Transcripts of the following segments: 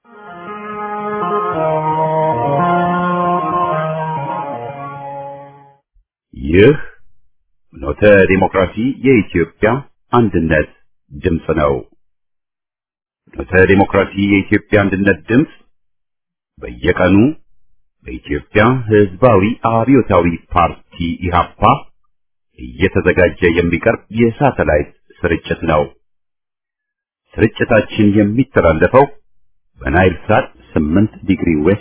ይህ ኖተ ዲሞክራሲ የኢትዮጵያ አንድነት ድምፅ ነው። ኖተ ዲሞክራሲ የኢትዮጵያ አንድነት ድምፅ በየቀኑ በኢትዮጵያ ሕዝባዊ አብዮታዊ ፓርቲ ኢህአፓ እየተዘጋጀ የሚቀርብ የሳተላይት ስርጭት ነው። ስርጭታችን የሚተላለፈው በናይል ሳት 8 ዲግሪ ዌስት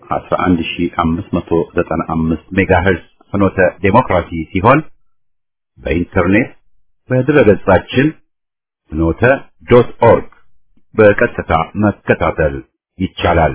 11595 ሜጋሄርዝ ፍኖተ ዴሞክራሲ ሲሆን በኢንተርኔት በድረገጻችን ፍኖተ ዶት ኦርግ በቀጥታ መከታተል ይቻላል።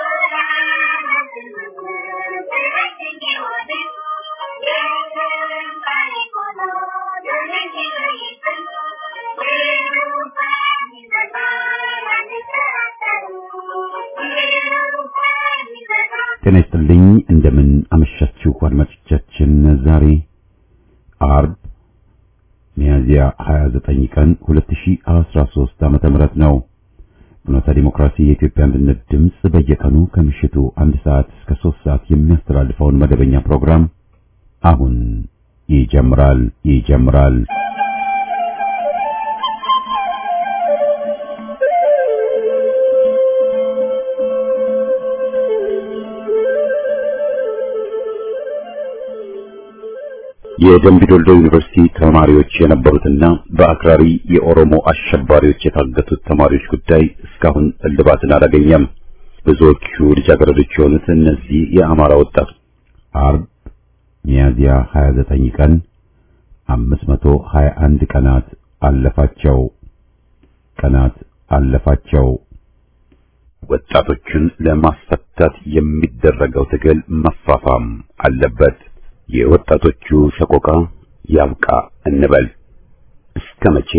ጤና ይስጥልኝ። እንደምን አመሻችሁ አድማጮቻችን። ዛሬ አርብ ሚያዝያ 29 ቀን 2013 ዓመተ ምህረት ነው። ፍኖተ ዲሞክራሲ የኢትዮጵያ አንድነት ድምፅ በየቀኑ ከምሽቱ አንድ ሰዓት እስከ 3 ሰዓት የሚያስተላልፈውን መደበኛ ፕሮግራም አሁን ይጀምራል ይጀምራል። የደምቢ ዶልዶ ዩኒቨርሲቲ ተማሪዎች የነበሩትና በአክራሪ የኦሮሞ አሸባሪዎች የታገቱት ተማሪዎች ጉዳይ እስካሁን እልባትን አላገኘም። ብዙዎቹ ልጃገረዶች የሆኑት እነዚህ የአማራ ወጣት አርብ ሚያዝያ 29 ቀን 521 ቀናት አለፋቸው ቀናት አለፋቸው። ወጣቶቹን ለማስፈታት የሚደረገው ትግል መፋፋም አለበት። የወጣቶቹ ሰቆቃ ያብቃ እንበል። እስከ መቼ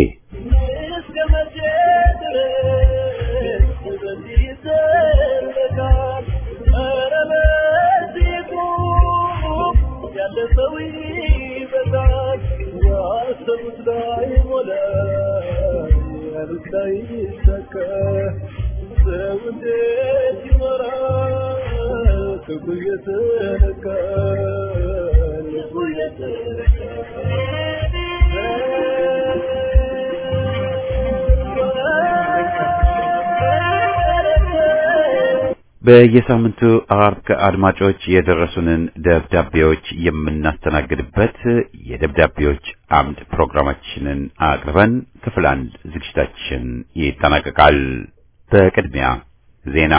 በየሳምንቱ አርብ ከአድማጮች የደረሱንን ደብዳቤዎች የምናስተናግድበት የደብዳቤዎች አምድ ፕሮግራማችንን አቅርበን ክፍል አንድ ዝግጅታችን ይጠናቀቃል። በቅድሚያ ዜና።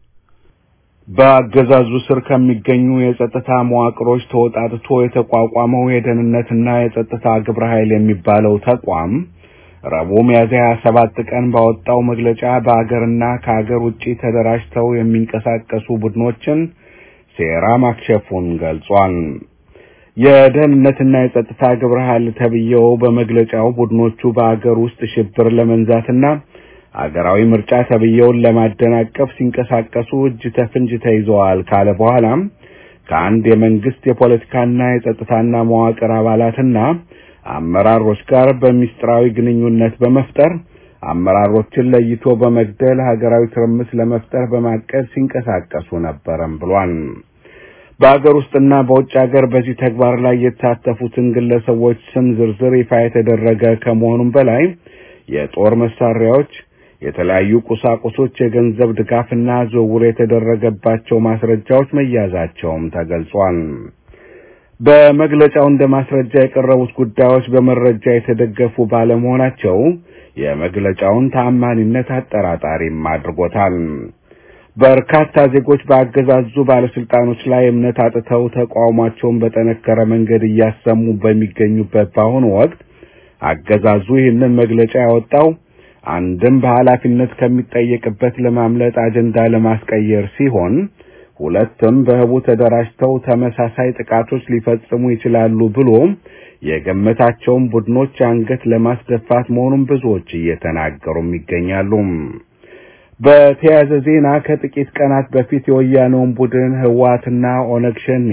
በአገዛዙ ስር ከሚገኙ የጸጥታ መዋቅሮች ተወጣጥቶ የተቋቋመው የደህንነትና የጸጥታ ግብረ ኃይል የሚባለው ተቋም ረቡዕ ሚያዝያ 27 ቀን ባወጣው መግለጫ በአገርና ከአገር ውጪ ተደራጅተው የሚንቀሳቀሱ ቡድኖችን ሴራ ማክሸፉን ገልጿል። የደህንነትና የጸጥታ ግብረ ኃይል ተብዬው በመግለጫው ቡድኖቹ በአገር ውስጥ ሽብር ለመንዛትና አገራዊ ምርጫ ተብዬውን ለማደናቀፍ ሲንቀሳቀሱ እጅ ተፍንጅ ተይዘዋል ካለ በኋላም ከአንድ የመንግስት የፖለቲካና የጸጥታና መዋቅር አባላትና አመራሮች ጋር በሚስጥራዊ ግንኙነት በመፍጠር አመራሮችን ለይቶ በመግደል ሀገራዊ ትርምስ ለመፍጠር በማቀድ ሲንቀሳቀሱ ነበረም ብሏል። በአገር ውስጥና በውጭ ሀገር በዚህ ተግባር ላይ የተሳተፉትን ግለሰቦች ስም ዝርዝር ይፋ የተደረገ ከመሆኑም በላይ የጦር መሳሪያዎች፣ የተለያዩ ቁሳቁሶች፣ የገንዘብ ድጋፍና ዝውውር የተደረገባቸው ማስረጃዎች መያዛቸውም ተገልጿል። በመግለጫው እንደ ማስረጃ የቀረቡት ጉዳዮች በመረጃ የተደገፉ ባለመሆናቸው የመግለጫውን ተአማኒነት አጠራጣሪም አድርጎታል። በርካታ ዜጎች በአገዛዙ ባለስልጣኖች ላይ እምነት አጥተው ተቃውሟቸውን በጠነከረ መንገድ እያሰሙ በሚገኙበት በአሁኑ ወቅት አገዛዙ ይህንን መግለጫ ያወጣው አንድም በኃላፊነት ከሚጠየቅበት ለማምለጥ አጀንዳ ለማስቀየር ሲሆን ሁለትም በህቡ ተደራጅተው ተመሳሳይ ጥቃቶች ሊፈጽሙ ይችላሉ ብሎ የገመታቸውን ቡድኖች አንገት ለማስደፋት መሆኑን ብዙዎች እየተናገሩም ይገኛሉ። በተያያዘ ዜና ከጥቂት ቀናት በፊት የወያኔውን ቡድን ህወሓትና ኦነግ ሸኔ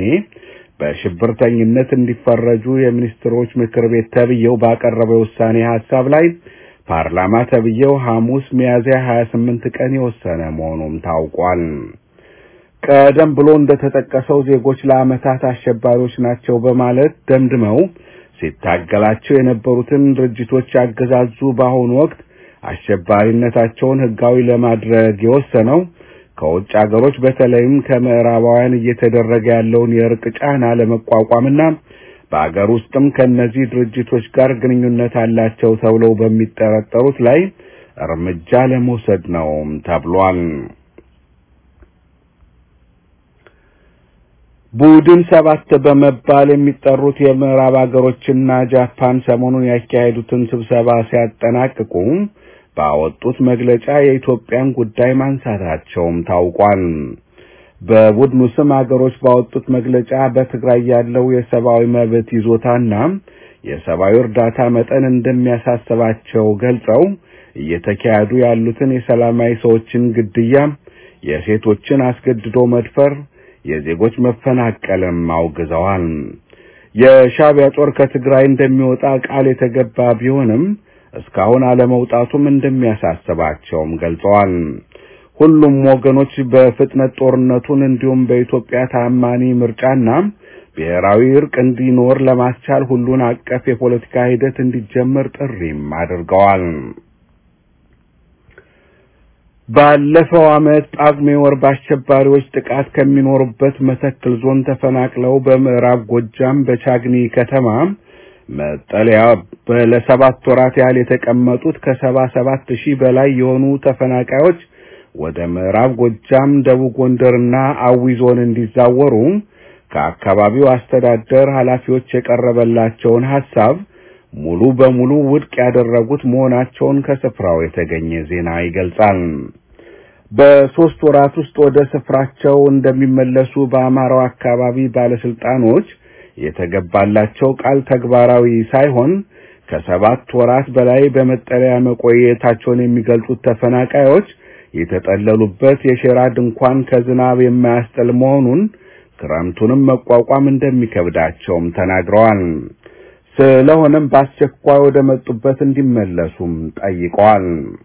በሽብርተኝነት እንዲፈረጁ የሚኒስትሮች ምክር ቤት ተብዬው ባቀረበው ውሳኔ ሀሳብ ላይ ፓርላማ ተብዬው ሐሙስ ሚያዝያ 28 ቀን የወሰነ መሆኑም ታውቋል። ቀደም ብሎ እንደተጠቀሰው ዜጎች ለዓመታት አሸባሪዎች ናቸው በማለት ደምድመው ሲታገላቸው የነበሩትን ድርጅቶች ያገዛዙ በአሁኑ ወቅት አሸባሪነታቸውን ሕጋዊ ለማድረግ የወሰነው ከውጭ አገሮች በተለይም ከምዕራባውያን እየተደረገ ያለውን የእርቅ ጫና ለመቋቋምና በአገር ውስጥም ከእነዚህ ድርጅቶች ጋር ግንኙነት አላቸው ተብለው በሚጠረጠሩት ላይ እርምጃ ለመውሰድ ነው ተብሏል። ቡድን ሰባት በመባል የሚጠሩት የምዕራብ አገሮችና ጃፓን ሰሞኑን ያካሄዱትን ስብሰባ ሲያጠናቅቁ ባወጡት መግለጫ የኢትዮጵያን ጉዳይ ማንሳታቸውም ታውቋል። በቡድኑ ስም አገሮች ባወጡት መግለጫ በትግራይ ያለው የሰብአዊ መብት ይዞታና የሰብአዊ እርዳታ መጠን እንደሚያሳስባቸው ገልጸው እየተካሄዱ ያሉትን የሰላማዊ ሰዎችን ግድያ፣ የሴቶችን አስገድዶ መድፈር፣ የዜጎች መፈናቀልም አውግዘዋል። የሻዕቢያ ጦር ከትግራይ እንደሚወጣ ቃል የተገባ ቢሆንም እስካሁን አለመውጣቱም እንደሚያሳስባቸውም ገልጸዋል። ሁሉም ወገኖች በፍጥነት ጦርነቱን እንዲሁም በኢትዮጵያ ታማኒ ምርጫና ብሔራዊ እርቅ እንዲኖር ለማስቻል ሁሉን አቀፍ የፖለቲካ ሂደት እንዲጀመር ጥሪም አድርገዋል። ባለፈው ዓመት ጳጉሜ ወር በአሸባሪዎች ጥቃት ከሚኖሩበት መተክል ዞን ተፈናቅለው በምዕራብ ጎጃም በቻግኒ ከተማ መጠለያ ለሰባት ወራት ያህል የተቀመጡት ከሰባ ሰባት ሺህ በላይ የሆኑ ተፈናቃዮች ወደ ምዕራብ ጎጃም፣ ደቡብ ጎንደርና አዊ ዞን እንዲዛወሩ ከአካባቢው አስተዳደር ኃላፊዎች የቀረበላቸውን ሐሳብ ሙሉ በሙሉ ውድቅ ያደረጉት መሆናቸውን ከስፍራው የተገኘ ዜና ይገልጻል። በሦስት ወራት ውስጥ ወደ ስፍራቸው እንደሚመለሱ በአማራው አካባቢ ባለስልጣኖች የተገባላቸው ቃል ተግባራዊ ሳይሆን ከሰባት ወራት በላይ በመጠለያ መቆየታቸውን የሚገልጹት ተፈናቃዮች የተጠለሉበት የሸራ ድንኳን ከዝናብ የማያስጥል መሆኑን ክረምቱንም መቋቋም እንደሚከብዳቸውም ተናግረዋል። ስለሆነም በአስቸኳይ ወደ መጡበት እንዲመለሱም ጠይቀዋል።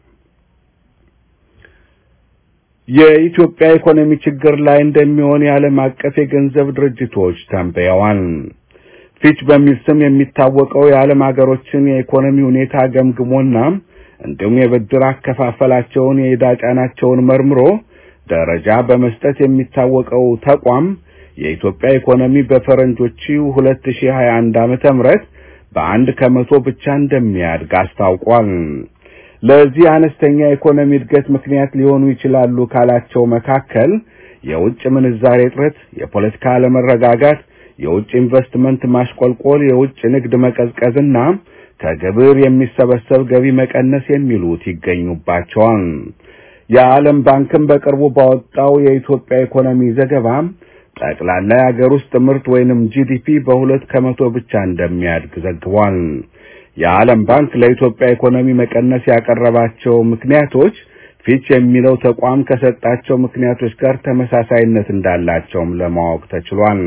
የኢትዮጵያ ኢኮኖሚ ችግር ላይ እንደሚሆን የዓለም አቀፍ የገንዘብ ድርጅቶች ተንብየዋል። ፊች በሚል ስም የሚታወቀው የዓለም ሀገሮችን የኢኮኖሚ ሁኔታ ገምግሞና እንዲሁም የብድር አከፋፈላቸውን የዕዳ ጫናቸውን መርምሮ ደረጃ በመስጠት የሚታወቀው ተቋም የኢትዮጵያ ኢኮኖሚ በፈረንጆቹ 2021 ዓመተ ምህረት በአንድ ከመቶ ብቻ እንደሚያድግ አስታውቋል። ለዚህ አነስተኛ የኢኮኖሚ እድገት ምክንያት ሊሆኑ ይችላሉ ካላቸው መካከል የውጭ ምንዛሬ እጥረት፣ የፖለቲካ አለመረጋጋት፣ የውጭ ኢንቨስትመንት ማሽቆልቆል፣ የውጭ ንግድ መቀዝቀዝና ከግብር የሚሰበሰብ ገቢ መቀነስ የሚሉት ይገኙባቸዋል። የዓለም ባንክም በቅርቡ ባወጣው የኢትዮጵያ ኢኮኖሚ ዘገባ ጠቅላላ የአገር ውስጥ ምርት ወይንም ጂዲፒ በሁለት ከመቶ ብቻ እንደሚያድግ ዘግቧል። የዓለም ባንክ ለኢትዮጵያ ኢኮኖሚ መቀነስ ያቀረባቸው ምክንያቶች ፊች የሚለው ተቋም ከሰጣቸው ምክንያቶች ጋር ተመሳሳይነት እንዳላቸውም ለማወቅ ተችሏል።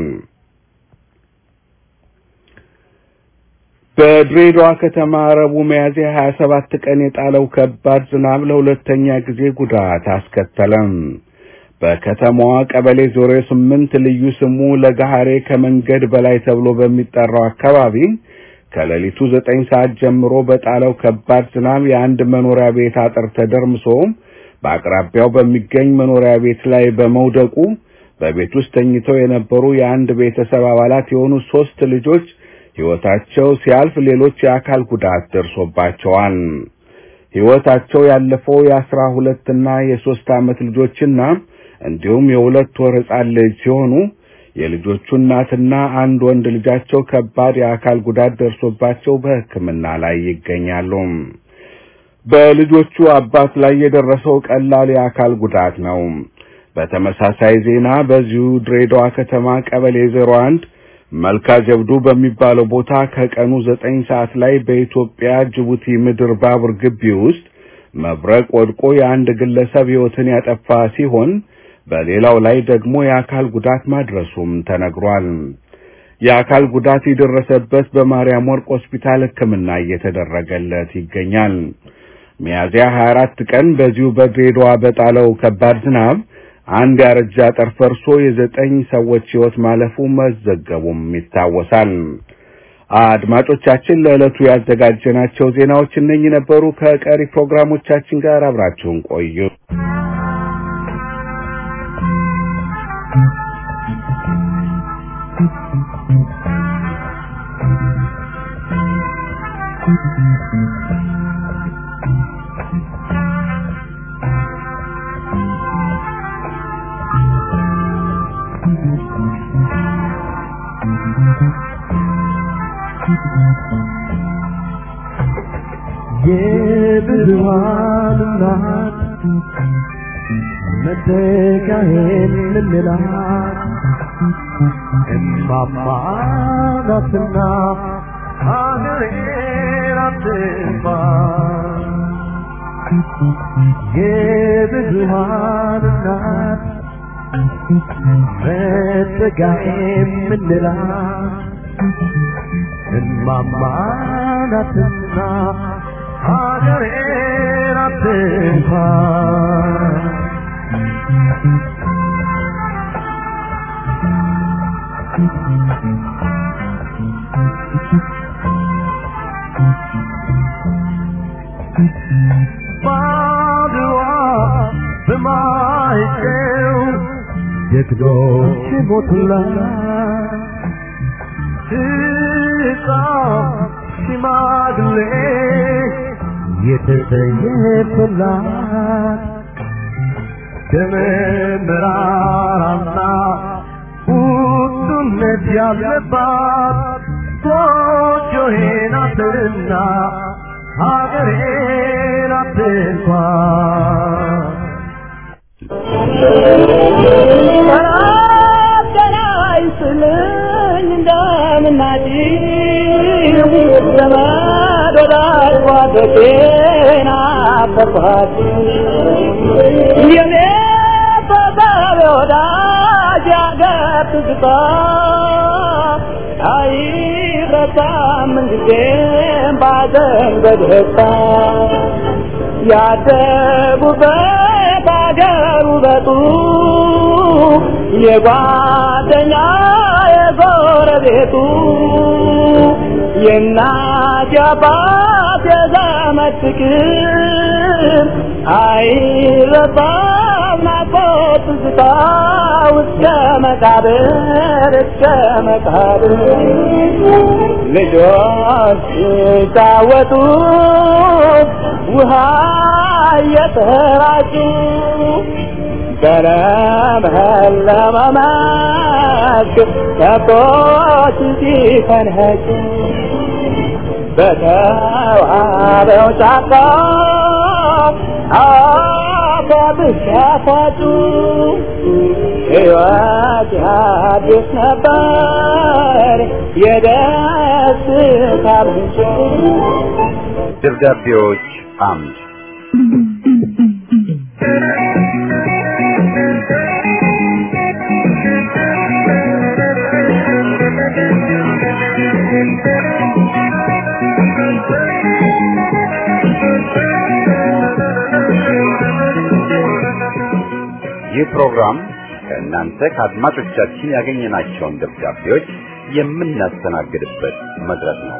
በድሬዳዋ ከተማ ረቡዕ ሚያዝያ 27 ቀን የጣለው ከባድ ዝናብ ለሁለተኛ ጊዜ ጉዳት አስከተለም። በከተማዋ ቀበሌ ዞሮ ስምንት ልዩ ስሙ ለጋሃሬ ከመንገድ በላይ ተብሎ በሚጠራው አካባቢ ከሌሊቱ ዘጠኝ ሰዓት ጀምሮ በጣለው ከባድ ዝናብ የአንድ መኖሪያ ቤት አጥር ተደርምሶ በአቅራቢያው በሚገኝ መኖሪያ ቤት ላይ በመውደቁ በቤት ውስጥ ተኝተው የነበሩ የአንድ ቤተሰብ አባላት የሆኑ ሶስት ልጆች ሕይወታቸው ሲያልፍ ሌሎች የአካል ጉዳት ደርሶባቸዋል። ሕይወታቸው ያለፈው የአስራ ሁለትና የሶስት ዓመት ልጆችና እንዲሁም የሁለት ወር ሕፃን ልጅ ሲሆኑ የልጆቹ እናትና አንድ ወንድ ልጃቸው ከባድ የአካል ጉዳት ደርሶባቸው በሕክምና ላይ ይገኛሉ። በልጆቹ አባት ላይ የደረሰው ቀላል የአካል ጉዳት ነው። በተመሳሳይ ዜና በዚሁ ድሬዳዋ ከተማ ቀበሌ ዜሮ አንድ መልካ ጀብዱ በሚባለው ቦታ ከቀኑ ዘጠኝ ሰዓት ላይ በኢትዮጵያ ጅቡቲ ምድር ባቡር ግቢ ውስጥ መብረቅ ወድቆ የአንድ ግለሰብ ሕይወትን ያጠፋ ሲሆን በሌላው ላይ ደግሞ የአካል ጉዳት ማድረሱም ተነግሯል። የአካል ጉዳት የደረሰበት በማርያም ወርቅ ሆስፒታል ሕክምና እየተደረገለት ይገኛል። ሚያዝያ 24 ቀን በዚሁ በድሬዳዋ በጣለው ከባድ ዝናብ አንድ ያረጀ አጥር ፈርሶ የዘጠኝ ሰዎች ሕይወት ማለፉ መዘገቡም ይታወሳል። አድማጮቻችን ለዕለቱ ያዘጋጀናቸው ዜናዎች እነኚህ ነበሩ። ከቀሪ ፕሮግራሞቻችን ጋር አብራችሁን ቆዩ። የብዙሃን እናት መተካሄን ምንላት እማማ ናትና ሀገሬን አትንፋ የብዙሃን እናት መተካሄን ምንላት እማማ ናትና ሀገሬን አትንኳ ባድዋ በማይጨው ጀግኖች ሞቱላት ሕፃን ሽማግሌ የተሰየፈላት ደመ መራራና ውጡነት ያለባት ጎጆዬ ናትና ሀገሬ ናት እንኳን ያደጉበት አገር ውበቱ የጓደኛ የጎረቤቱ የእናት የአባት የዘመድ ፍቅር አይረሳም ናፍቆት ትዝታ እስከ መቃብር እስከ መቃብር ልጆች ሲጫወቱ ውሃ እየተራጩ በለመለመ መስክ ከብቶች ሲፈንህጩ በተዋበው ጫካ አበብሽ ያፋጩ ሕይወት ያድስ ነበር የደስታ ምንጭ ደብዳቤዎች አምድ ይህ ፕሮግራም ከእናንተ ከአድማጮቻችን ያገኘናቸውን ደብዳቤዎች የምናስተናግድበት መድረክ ነው።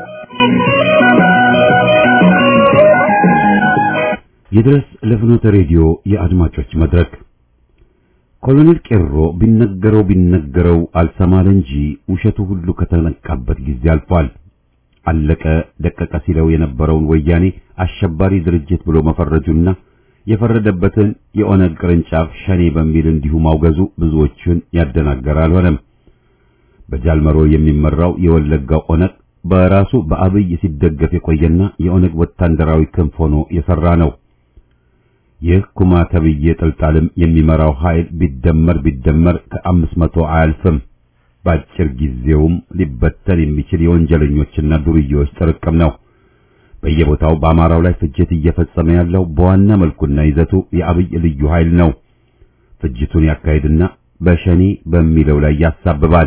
ይድረስ ለፍኖተ ሬዲዮ የአድማጮች መድረክ ኮሎኔል ቄሮ ቢነገረው ቢነገረው አልሰማል እንጂ ውሸቱ ሁሉ ከተነቃበት ጊዜ አልፏል። አለቀ ደቀቀ ሲለው የነበረውን ወያኔ አሸባሪ ድርጅት ብሎ መፈረጁና የፈረደበትን የኦነግ ቅርንጫፍ ሸኔ በሚል እንዲሁ ማውገዙ ብዙዎችን ያደናገረ አልሆነም። በጃልመሮ የሚመራው የወለጋው ኦነግ በራሱ በአብይ ሲደገፍ የቆየና የኦነግ ወታደራዊ ክንፍ ሆኖ የሰራ ነው። ይህ ኩማ ተብዬ ጥልጣልም የሚመራው ኃይል ቢደመር ቢደመር ከአምስት መቶ አያልፍም። በአጭር ጊዜውም ሊበተን የሚችል የወንጀለኞችና ዱርዬዎች ጥርቅም ነው። በየቦታው በአማራው ላይ ፍጅት እየፈጸመ ያለው በዋና መልኩና ይዘቱ የአብይ ልዩ ኃይል ነው። ፍጅቱን ያካሂድና በሸኔ በሚለው ላይ ያሳብባል።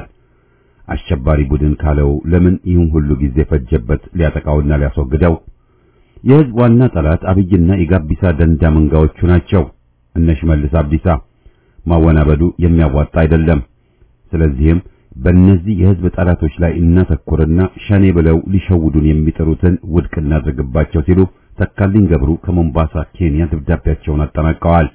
አሸባሪ ቡድን ካለው ለምን ይህን ሁሉ ጊዜ ፈጀበት ሊያጠቃውና ሊያስወግደው? የህዝብ ዋና ጠላት አብይና የጋቢሳ ደንዳ መንጋዎቹ ናቸው። እነ ሽመልስ አብዲሳ ማወናበዱ የሚያዋጣ አይደለም። ስለዚህም በእነዚህ የህዝብ ጠላቶች ላይ እናተኩርና ሸኔ ብለው ሊሸውዱን የሚጥሩትን ውድቅ እናድርግባቸው ሲሉ ተካልኝ ገብሩ ከሞምባሳ ኬንያ ደብዳቤያቸውን አጠናቀዋል።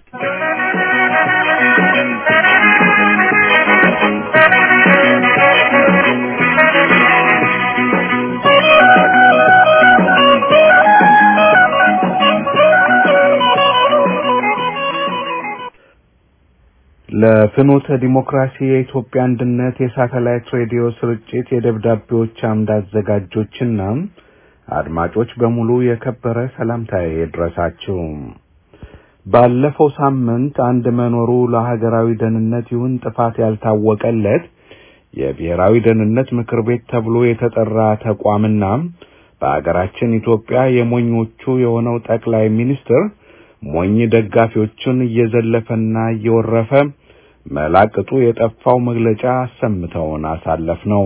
ለፍኖተ ዲሞክራሲ የኢትዮጵያ አንድነት የሳተላይት ሬዲዮ ስርጭት የደብዳቤዎች አምድ አዘጋጆችና አድማጮች በሙሉ የከበረ ሰላምታዬ ይድረሳችሁ። ባለፈው ሳምንት አንድ መኖሩ ለሀገራዊ ደህንነት ይሁን ጥፋት ያልታወቀለት የብሔራዊ ደህንነት ምክር ቤት ተብሎ የተጠራ ተቋምና በአገራችን ኢትዮጵያ የሞኞቹ የሆነው ጠቅላይ ሚኒስትር ሞኝ ደጋፊዎቹን እየዘለፈና እየወረፈ መላቅጡ የጠፋው መግለጫ አሰምተውን አሳለፍ ነው።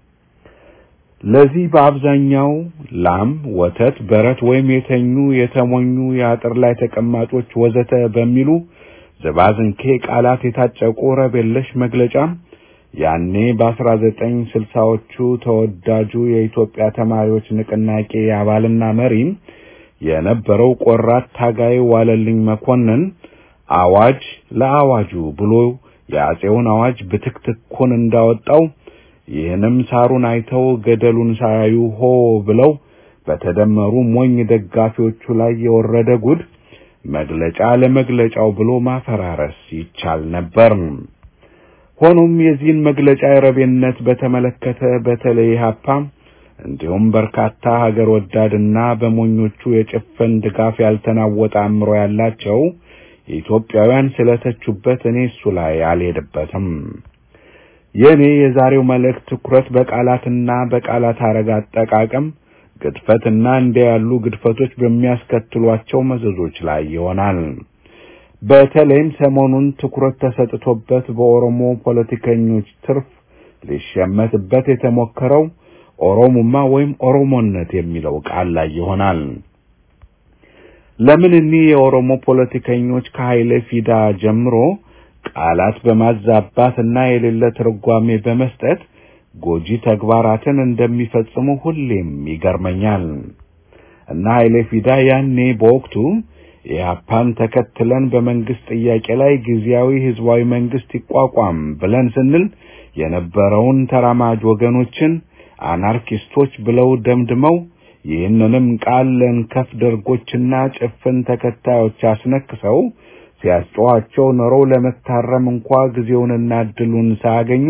ለዚህ በአብዛኛው ላም፣ ወተት፣ በረት ወይም የተኙ የተሞኙ የአጥር ላይ ተቀማጮች ወዘተ በሚሉ ዝባዝንኬ ቃላት የታጨቁ ረብ የለሽ መግለጫ ያኔ በአስራ ዘጠኝ ስልሳዎቹ ተወዳጁ የኢትዮጵያ ተማሪዎች ንቅናቄ አባልና መሪ የነበረው ቆራት ታጋይ ዋለልኝ መኮንን አዋጅ ለአዋጁ ብሎ የአጼውን አዋጅ ብትክትኩን እንዳወጣው ይህንም ሳሩን አይተው ገደሉን ሳያዩ ሆ ብለው በተደመሩ ሞኝ ደጋፊዎቹ ላይ የወረደ ጉድ መግለጫ ለመግለጫው ብሎ ማፈራረስ ይቻል ነበር። ሆኖም የዚህን መግለጫ የረቤነት በተመለከተ በተለይ ሀፓ እንዲሁም በርካታ ሀገር ወዳድና በሞኞቹ የጭፍን ድጋፍ ያልተናወጠ አእምሮ ያላቸው ኢትዮጵያውያን ስለተቹበት እኔ እሱ ላይ አልሄድበትም። የእኔ የዛሬው መልእክት ትኩረት በቃላትና በቃላት አረግ አጠቃቀም ግድፈትና እንዲያ ያሉ ግድፈቶች በሚያስከትሏቸው መዘዞች ላይ ይሆናል። በተለይም ሰሞኑን ትኩረት ተሰጥቶበት በኦሮሞ ፖለቲከኞች ትርፍ ሊሸመትበት የተሞከረው ኦሮሞማ ወይም ኦሮሞነት የሚለው ቃል ላይ ይሆናል። ለምን እኒህ የኦሮሞ ፖለቲከኞች ከኃይለ ፊዳ ጀምሮ ቃላት በማዛባትና የሌለ ትርጓሜ በመስጠት ጎጂ ተግባራትን እንደሚፈጽሙ ሁሌም ይገርመኛል። እና ኃይለ ፊዳ ያኔ በወቅቱ ኢህአፓን ተከትለን በመንግስት ጥያቄ ላይ ጊዜያዊ ህዝባዊ መንግስት ይቋቋም ብለን ስንል የነበረውን ተራማጅ ወገኖችን አናርኪስቶች ብለው ደምድመው ይህንንም ቃል ለንከፍ ደርጎችና ጭፍን ተከታዮች አስነክሰው ሲያስጨዋቸው ኖረው ለመታረም እንኳ ጊዜውንና እድሉን ሳያገኙ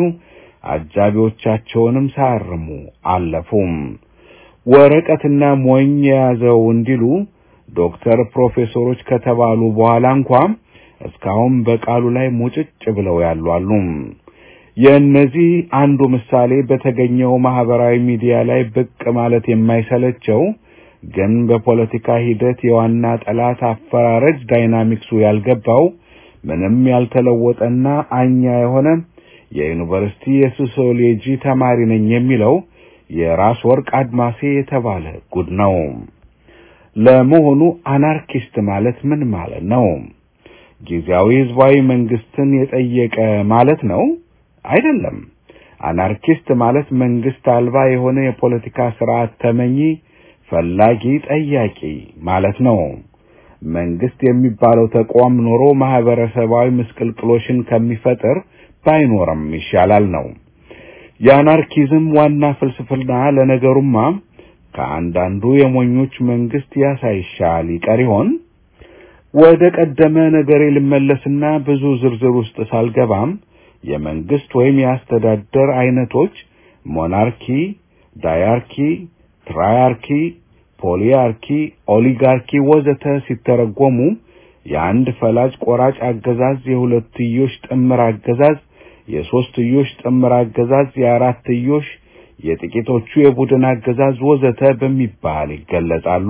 አጃቢዎቻቸውንም ሳያርሙ አለፉም። ወረቀትና ሞኝ የያዘው እንዲሉ ዶክተር ፕሮፌሰሮች ከተባሉ በኋላ እንኳ እስካሁን በቃሉ ላይ ሙጭጭ ብለው ያሉ አሉ። የእነዚህ አንዱ ምሳሌ በተገኘው ማህበራዊ ሚዲያ ላይ ብቅ ማለት የማይሰለቸው ግን በፖለቲካ ሂደት የዋና ጠላት አፈራረጅ ዳይናሚክሱ ያልገባው ምንም ያልተለወጠና አኛ የሆነ የዩኒቨርሲቲ የሶሲዮሎጂ ተማሪ ነኝ የሚለው የራስ ወርቅ አድማሴ የተባለ ጉድ ነው። ለመሆኑ አናርኪስት ማለት ምን ማለት ነው? ጊዜያዊ ህዝባዊ መንግስትን የጠየቀ ማለት ነው? አይደለም። አናርኪስት ማለት መንግስት አልባ የሆነ የፖለቲካ ስርዓት ተመኚ፣ ፈላጊ፣ ጠያቂ ማለት ነው። መንግስት የሚባለው ተቋም ኖሮ ማህበረሰባዊ ምስቅልቅሎሽን ከሚፈጥር ባይኖርም ይሻላል ነው። የአናርኪዝም ዋና ፍልስፍና ለነገሩማ ከአንዳንዱ የሞኞች መንግስት ያሳይሻል ይቀር ይሆን? ወደ ቀደመ ነገሬ ልመለስና ብዙ ዝርዝር ውስጥ ሳልገባም የመንግስት ወይም የአስተዳደር አይነቶች ሞናርኪ፣ ዳያርኪ፣ ትራያርኪ፣ ፖሊያርኪ፣ ኦሊጋርኪ ወዘተ ሲተረጎሙ የአንድ ፈላጭ ቆራጭ አገዛዝ፣ የሁለትዮሽ ጥምር አገዛዝ፣ የሶስትዮሽ ጥምር አገዛዝ፣ የአራትዮሽ፣ የጥቂቶቹ የቡድን አገዛዝ ወዘተ በሚባል ይገለጻሉ።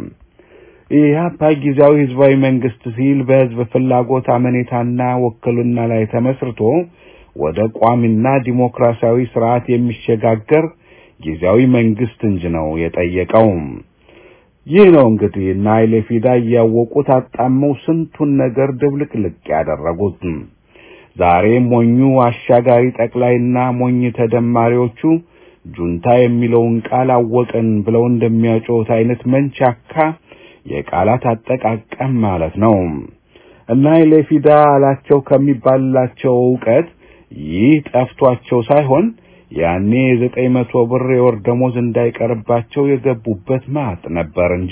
ኢህአፓ ጊዜያዊ ህዝባዊ መንግስት ሲል በህዝብ ፍላጎት አመኔታና ውክልና ላይ ተመስርቶ ወደ ቋሚና ዲሞክራሲያዊ ስርዓት የሚሸጋገር ጊዜያዊ መንግስት እንጂ ነው የጠየቀው። ይህ ነው እንግዲህ እና ኃይሌ ፊዳ እያወቁት አጣመው ስንቱን ነገር ድብልቅልቅ ያደረጉት። ዛሬ ሞኙ አሻጋሪ ጠቅላይና ሞኝ ተደማሪዎቹ ጁንታ የሚለውን ቃል አወቅን ብለው እንደሚያጮት አይነት መንቻካ የቃላት አጠቃቀም ማለት ነው እና ኃይሌ ፊዳ አላቸው ከሚባልላቸው እውቀት ይህ ጠፍቷቸው ሳይሆን ያኔ የዘጠኝ መቶ ብር የወር ደሞዝ እንዳይቀርባቸው የገቡበት ማጥ ነበር እንጂ።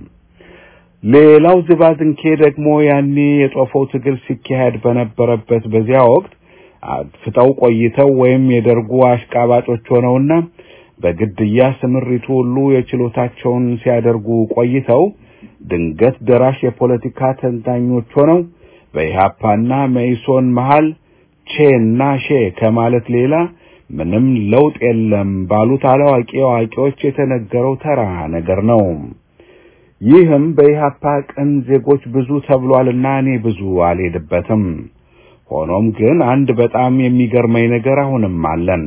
ሌላው ዝባዝንኬ ደግሞ ያኔ የጦፈው ትግል ሲካሄድ በነበረበት በዚያ ወቅት አጥፍተው ቆይተው ወይም የደርጉ አሽቃባጮች ሆነውና በግድያ ስምሪቱ ሁሉ የችሎታቸውን ሲያደርጉ ቆይተው ድንገት ደራሽ የፖለቲካ ተንታኞች ሆነው በኢህአፓና መኢሶን መሃል ቼና ሼ ከማለት ሌላ ምንም ለውጥ የለም ባሉት አላዋቂ አዋቂዎች የተነገረው ተራ ነገር ነው። ይህም በኢህአፓ ቅን ዜጎች ብዙ ተብሏልና እኔ ብዙ አልሄድበትም። ሆኖም ግን አንድ በጣም የሚገርመኝ ነገር አሁንም አለን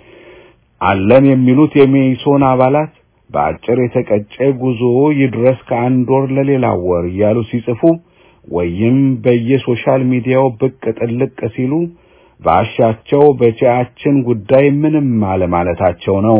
አለን የሚሉት የሜይሶን አባላት በአጭር የተቀጨ ጉዞ ይድረስ ከአንድ ወር ለሌላ ወር እያሉ ሲጽፉ ወይም በየሶሻል ሚዲያው ብቅ ጥልቅ ሲሉ ባሻቸው በቻችን ጉዳይ ምንም አለማለታቸው ነው።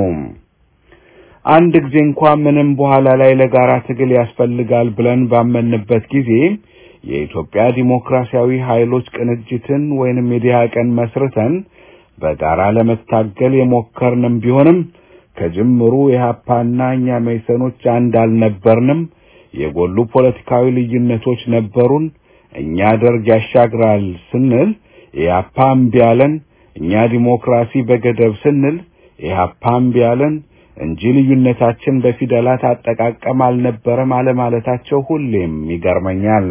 አንድ ጊዜ እንኳን ምንም በኋላ ላይ ለጋራ ትግል ያስፈልጋል ብለን ባመንበት ጊዜ የኢትዮጵያ ዲሞክራሲያዊ ኃይሎች ቅንጅትን ወይንም የዲሃቀን መስርተን በጋራ ለመታገል የሞከርንም ቢሆንም ከጅምሩ የሀፓና እኛ መይሰኖች አንድ አልነበርንም። የጎሉ ፖለቲካዊ ልዩነቶች ነበሩን። እኛ ደርግ ያሻግራል ስንል ኢህአፓ እምቢ አለን። እኛ ዲሞክራሲ በገደብ ስንል ኢህአፓ እምቢ አለን እንጂ ልዩነታችን በፊደላት አጠቃቀም አልነበረም አለማለታቸው ሁሌም ይገርመኛል።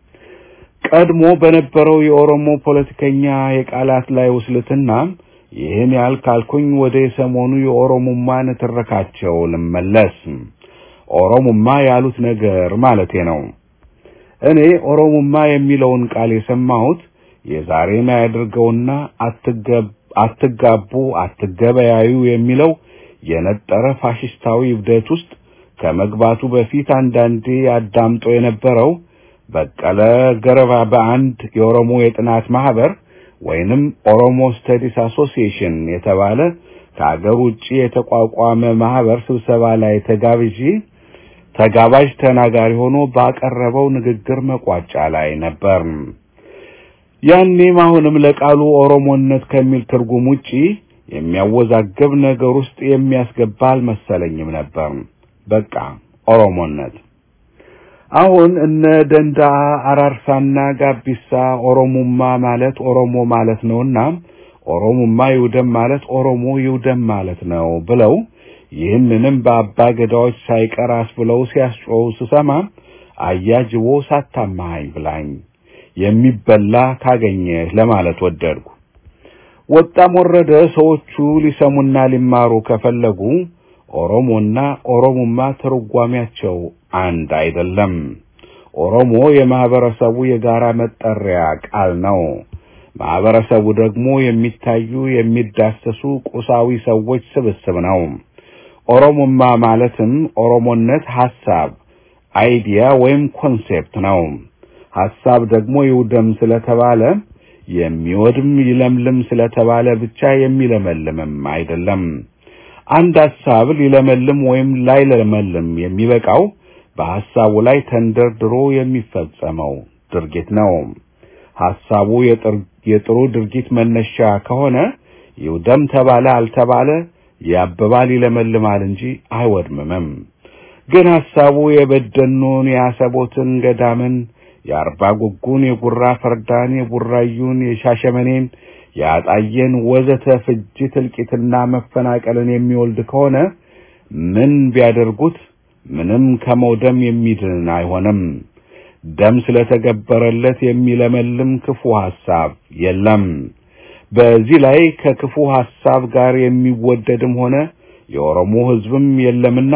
ቀድሞ በነበረው የኦሮሞ ፖለቲከኛ የቃላት ላይ ውስልትና ይህን ያህል ካልኩኝ ወደ የሰሞኑ የኦሮሙማ ንትርካቸው ልመለስ። ኦሮሙማ ያሉት ነገር ማለቴ ነው። እኔ ኦሮሙማ የሚለውን ቃል የሰማሁት የዛሬን አያድርገውና አትጋቡ፣ አትገበያዩ የሚለው የነጠረ ፋሽስታዊ እብደት ውስጥ ከመግባቱ በፊት አንዳንዴ አዳምጦ የነበረው በቀለ ገረባ በአንድ የኦሮሞ የጥናት ማህበር ወይንም ኦሮሞ ስተዲስ አሶሲዬሽን የተባለ ከአገር ውጪ የተቋቋመ ማህበር ስብሰባ ላይ ተጋብዤ ተጋባዥ ተናጋሪ ሆኖ ባቀረበው ንግግር መቋጫ ላይ ነበር። ያኔም አሁንም ለቃሉ ኦሮሞነት ከሚል ትርጉም ውጪ የሚያወዛገብ ነገር ውስጥ የሚያስገባ አልመሰለኝም ነበር። በቃ ኦሮሞነት አሁን እነ ደንዳ አራርሳና ጋቢሳ ኦሮሙማ ማለት ኦሮሞ ማለት ነውና ኦሮሙማ ይውደም ማለት ኦሮሞ ይውደም ማለት ነው ብለው ይህንንም በአባ ገዳዎች ሳይቀር አስብለው ሲያስጮው ስሰማ አያጅቦ ሳታማሃኝ ብላኝ የሚበላ ካገኘህ ለማለት ወደድኩ። ወጣም ወረደ ሰዎቹ ሊሰሙና ሊማሩ ከፈለጉ ኦሮሞና ኦሮሙማ ትርጓሜያቸው አንድ አይደለም። ኦሮሞ የማህበረሰቡ የጋራ መጠሪያ ቃል ነው። ማህበረሰቡ ደግሞ የሚታዩ የሚዳሰሱ ቁሳዊ ሰዎች ስብስብ ነው። ኦሮሞማ ማለትም ኦሮሞነት ሐሳብ፣ አይዲያ ወይም ኮንሴፕት ነው። ሐሳብ ደግሞ ይውደም ስለተባለ የሚወድም ይለምልም ስለተባለ ብቻ የሚለመልምም አይደለም። አንድ ሐሳብ ሊለመልም ወይም ላይለመልም የሚበቃው በሐሳቡ ላይ ተንደርድሮ የሚፈጸመው ድርጊት ነው። ሐሳቡ የጥሩ ድርጊት መነሻ ከሆነ ይውደም ተባለ አልተባለ ያብባል ይለመልማል እንጂ አይወድምምም። ግን ሐሳቡ የበደኑን፣ የአሰቦትን ገዳምን፣ የአርባ ጉጉን፣ የጉራ ፈርዳን፣ የቡራዩን፣ የሻሸመኔን፣ የአጣየን ወዘተ ፍጅት፣ እልቂትና መፈናቀልን የሚወልድ ከሆነ ምን ቢያደርጉት ምንም ከመውደም የሚድን አይሆንም። ደም ስለተገበረለት የሚለመልም ክፉ ሐሳብ የለም። በዚህ ላይ ከክፉ ሐሳብ ጋር የሚወደድም ሆነ የኦሮሞ ሕዝብም የለምና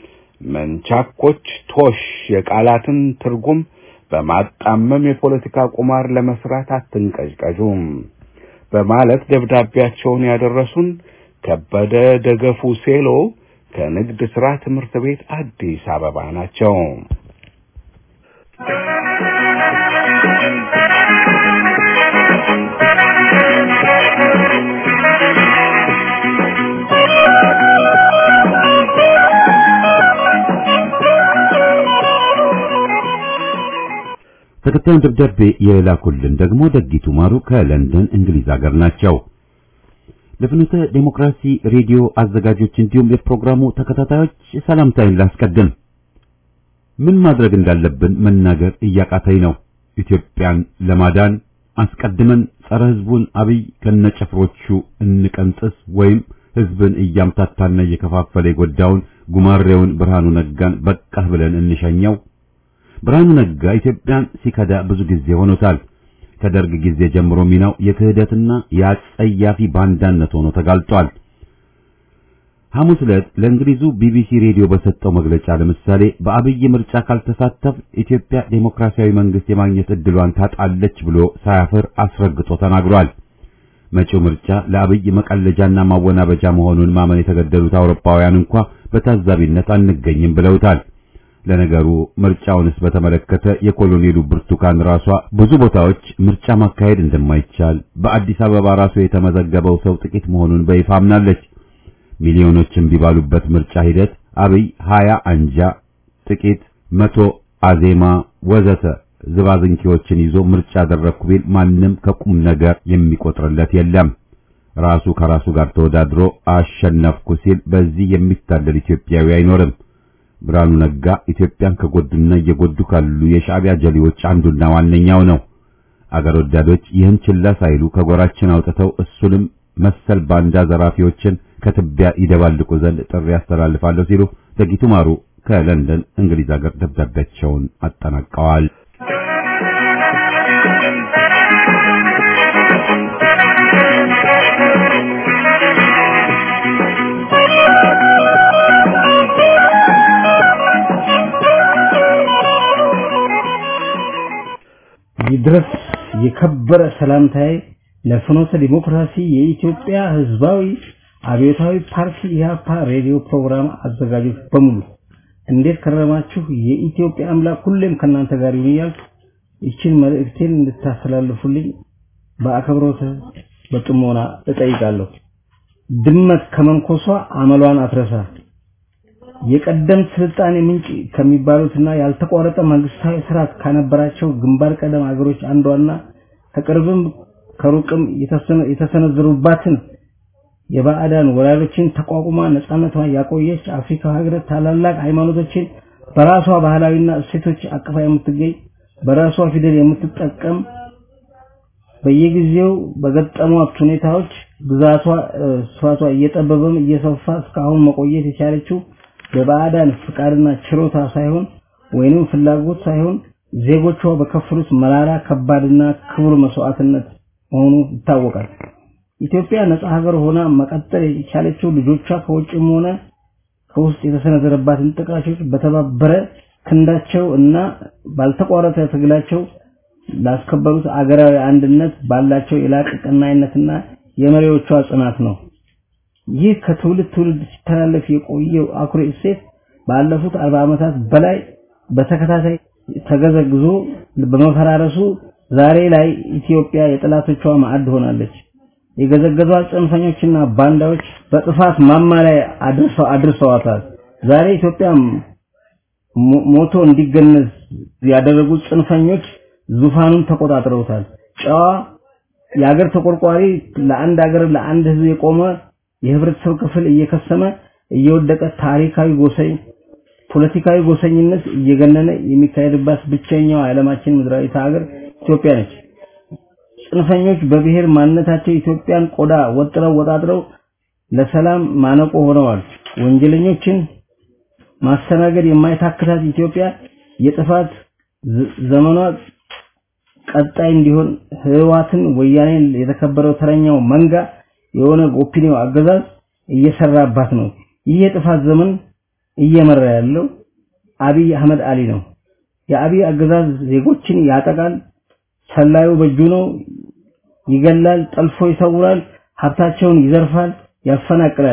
መንቻኮች ቶሽ የቃላትን ትርጉም በማጣመም የፖለቲካ ቁማር ለመስራት አትንቀዥቀዡም በማለት ደብዳቤያቸውን ያደረሱን ከበደ ደገፉ ሴሎ ከንግድ ሥራ ትምህርት ቤት አዲስ አበባ ናቸው። ተከታዩን ደብዳቤ የላኩልን ደግሞ ደጊቱ ማሩ ከለንደን እንግሊዝ ሀገር ናቸው። ለፍኖተ ዴሞክራሲ ሬዲዮ አዘጋጆች እንዲሁም የፕሮግራሙ ተከታታዮች ሰላምታዬን ላስቀድም። ምን ማድረግ እንዳለብን መናገር እያቃተኝ ነው። ኢትዮጵያን ለማዳን አስቀድመን ጸረ ሕዝቡን አብይ ከነጨፍሮቹ እንቀንጥስ ወይም ሕዝብን እያምታታና እየከፋፈለ የጎዳውን ጉማሬውን ብርሃኑ ነጋን በቃህ ብለን እንሸኘው። ብርሃኑ ነጋ ኢትዮጵያን ሲከዳ ብዙ ጊዜ ሆኖታል። ከደርግ ጊዜ ጀምሮ ሚናው የክህደትና የአጸያፊ ባንዳነት ሆኖ ተጋልጧል። ሐሙስ ዕለት ለእንግሊዙ ቢቢሲ ሬዲዮ በሰጠው መግለጫ ለምሳሌ በአብይ ምርጫ ካልተሳተፍ ኢትዮጵያ ዴሞክራሲያዊ መንግስት የማግኘት እድሏን ታጣለች ብሎ ሳያፍር አስረግጦ ተናግሯል። መጪው ምርጫ ለአብይ መቀለጃና ማወናበጃ መሆኑን ማመን የተገደሉት አውሮፓውያን እንኳ በታዛቢነት አንገኝም ብለውታል። ለነገሩ ምርጫውንስ በተመለከተ የኮሎኔሉ ብርቱካን ራሷ ብዙ ቦታዎች ምርጫ ማካሄድ እንደማይቻል በአዲስ አበባ ራሱ የተመዘገበው ሰው ጥቂት መሆኑን በይፋ አምናለች። ሚሊዮኖችን ቢባሉበት ምርጫ ሂደት አብይ ሀያ አንጃ ጥቂት መቶ አዜማ ወዘተ ዝባዝንኪዎችን ይዞ ምርጫ አደረግኩ ቢል ማንም ከቁም ነገር የሚቆጥርለት የለም። ራሱ ከራሱ ጋር ተወዳድሮ አሸነፍኩ ሲል በዚህ የሚታለል ኢትዮጵያዊ አይኖርም። ብርሃኑ ነጋ ኢትዮጵያን ከጎዱና እየጎዱ ካሉ የሻዕቢያ ጀሌዎች አንዱና ዋነኛው ነው። አገር ወዳዶች ይህን ችላ ሳይሉ ከጎራችን አውጥተው እሱንም መሰል ባንዳ ዘራፊዎችን ከትቢያ ይደባልቁ ዘንድ ጥሪ ያስተላልፋለሁ ሲሉ ደጊቱ ማሩ ከለንደን እንግሊዝ ሀገር ደብዳቤያቸውን አጠናቀዋል። ይድረስ የከበረ ሰላምታዬ ለፍኖተ ዲሞክራሲ የኢትዮጵያ ሕዝባዊ አብዮታዊ ፓርቲ ኢህአፓ ሬዲዮ ፕሮግራም አዘጋጆች በሙሉ እንዴት ከረማችሁ? የኢትዮጵያ አምላክ ሁሌም ከእናንተ ጋር ይሁን እያልኩ ይችን መልእክቴን እንድታስተላልፉልኝ በአክብሮት በጥሞና እጠይቃለሁ። ድመት ከመንኮሷ አመሏን አትረሳ። የቀደምት ስልጣኔ ምንጭ ከሚባሉትና ያልተቋረጠ መንግስታዊ ስርዓት ካነበራቸው ግንባር ቀደም አገሮች አንዷና ከቅርብም ከሩቅም የተሰነዘሩባትን የባዕዳን ወራሪዎችን ተቋቁማ ነፃነቷን ያቆየች አፍሪካ ሀገር ታላላቅ ሃይማኖቶችን በራሷ ባህላዊና እሴቶች አቅፋ የምትገኝ በራሷ ፊደል የምትጠቀም በየጊዜው በገጠሟት ሁኔታዎች ግዛቷ ስፋቷ እየጠበበም እየሰፋ እስካሁን መቆየት የቻለችው በባዕዳን ፍቃድና ችሮታ ሳይሆን ወይንም ፍላጎት ሳይሆን ዜጎቿ በከፈሉት መራራ ከባድና ክቡር መስዋዕትነት መሆኑ ይታወቃል። ኢትዮጵያ ነጻ ሀገር ሆና መቀጠል የቻለችው ልጆቿ ከውጭም ሆነ ከውስጥ የተሰነዘረባትን ጥቃቶች በተባበረ ክንዳቸው እና ባልተቋረጠ ትግላቸው ላስከበሩት አገራዊ አንድነት ባላቸው የላቀ ቀናይነትና የመሪዎቿ ጽናት ነው። ይህ ከትውልድ ትውልድ ሲተላለፍ የቆየው አኩሪ እሴት ባለፉት አርባ ዓመታት በላይ በተከታታይ ተገዘግዞ በመፈራረሱ ዛሬ ላይ ኢትዮጵያ የጠላቶቿ ማዕድ ሆናለች። የገዘገዟት ጽንፈኞችና ባንዳዎች በጥፋት ማማ ላይ አድርሰዋታል። ዛሬ ኢትዮጵያ ሞቶ እንዲገነዝ ያደረጉት ጽንፈኞች ዙፋኑን ተቆጣጥረውታል። ጨዋ የሀገር ተቆርቋሪ ለአንድ ሀገር ለአንድ ህዝብ የቆመ የህብረተሰብ ክፍል እየከሰመ እየወደቀ ታሪካዊ ጎሰኝ ፖለቲካዊ ጎሰኝነት እየገነነ የሚካሄድባት ብቸኛው የዓለማችን ምድራዊት ሀገር ኢትዮጵያ ነች። ጽንፈኞች በብሔር ማንነታቸው ኢትዮጵያን ቆዳ ወጥረው ወጣጥረው ለሰላም ማነቆ ሆነዋል። ወንጀለኞችን ማስተናገድ የማይታክታት ኢትዮጵያ የጥፋት ዘመኗ ቀጣይ እንዲሆን ህዋትን ወያኔን የተከበረው ተረኛው መንጋ የሆነ ኦፒኒዮ አገዛዝ እየሰራባት ነው። ይህ የጥፋት ዘመን እየመራ ያለው አብይ አህመድ አሊ ነው። የአብይ አገዛዝ ዜጎችን ያጠቃል፣ ሰላዩ በእጁ ነው፣ ይገላል፣ ጠልፎ ይሰውራል፣ ሀብታቸውን ይዘርፋል፣ ያፈናቅላል።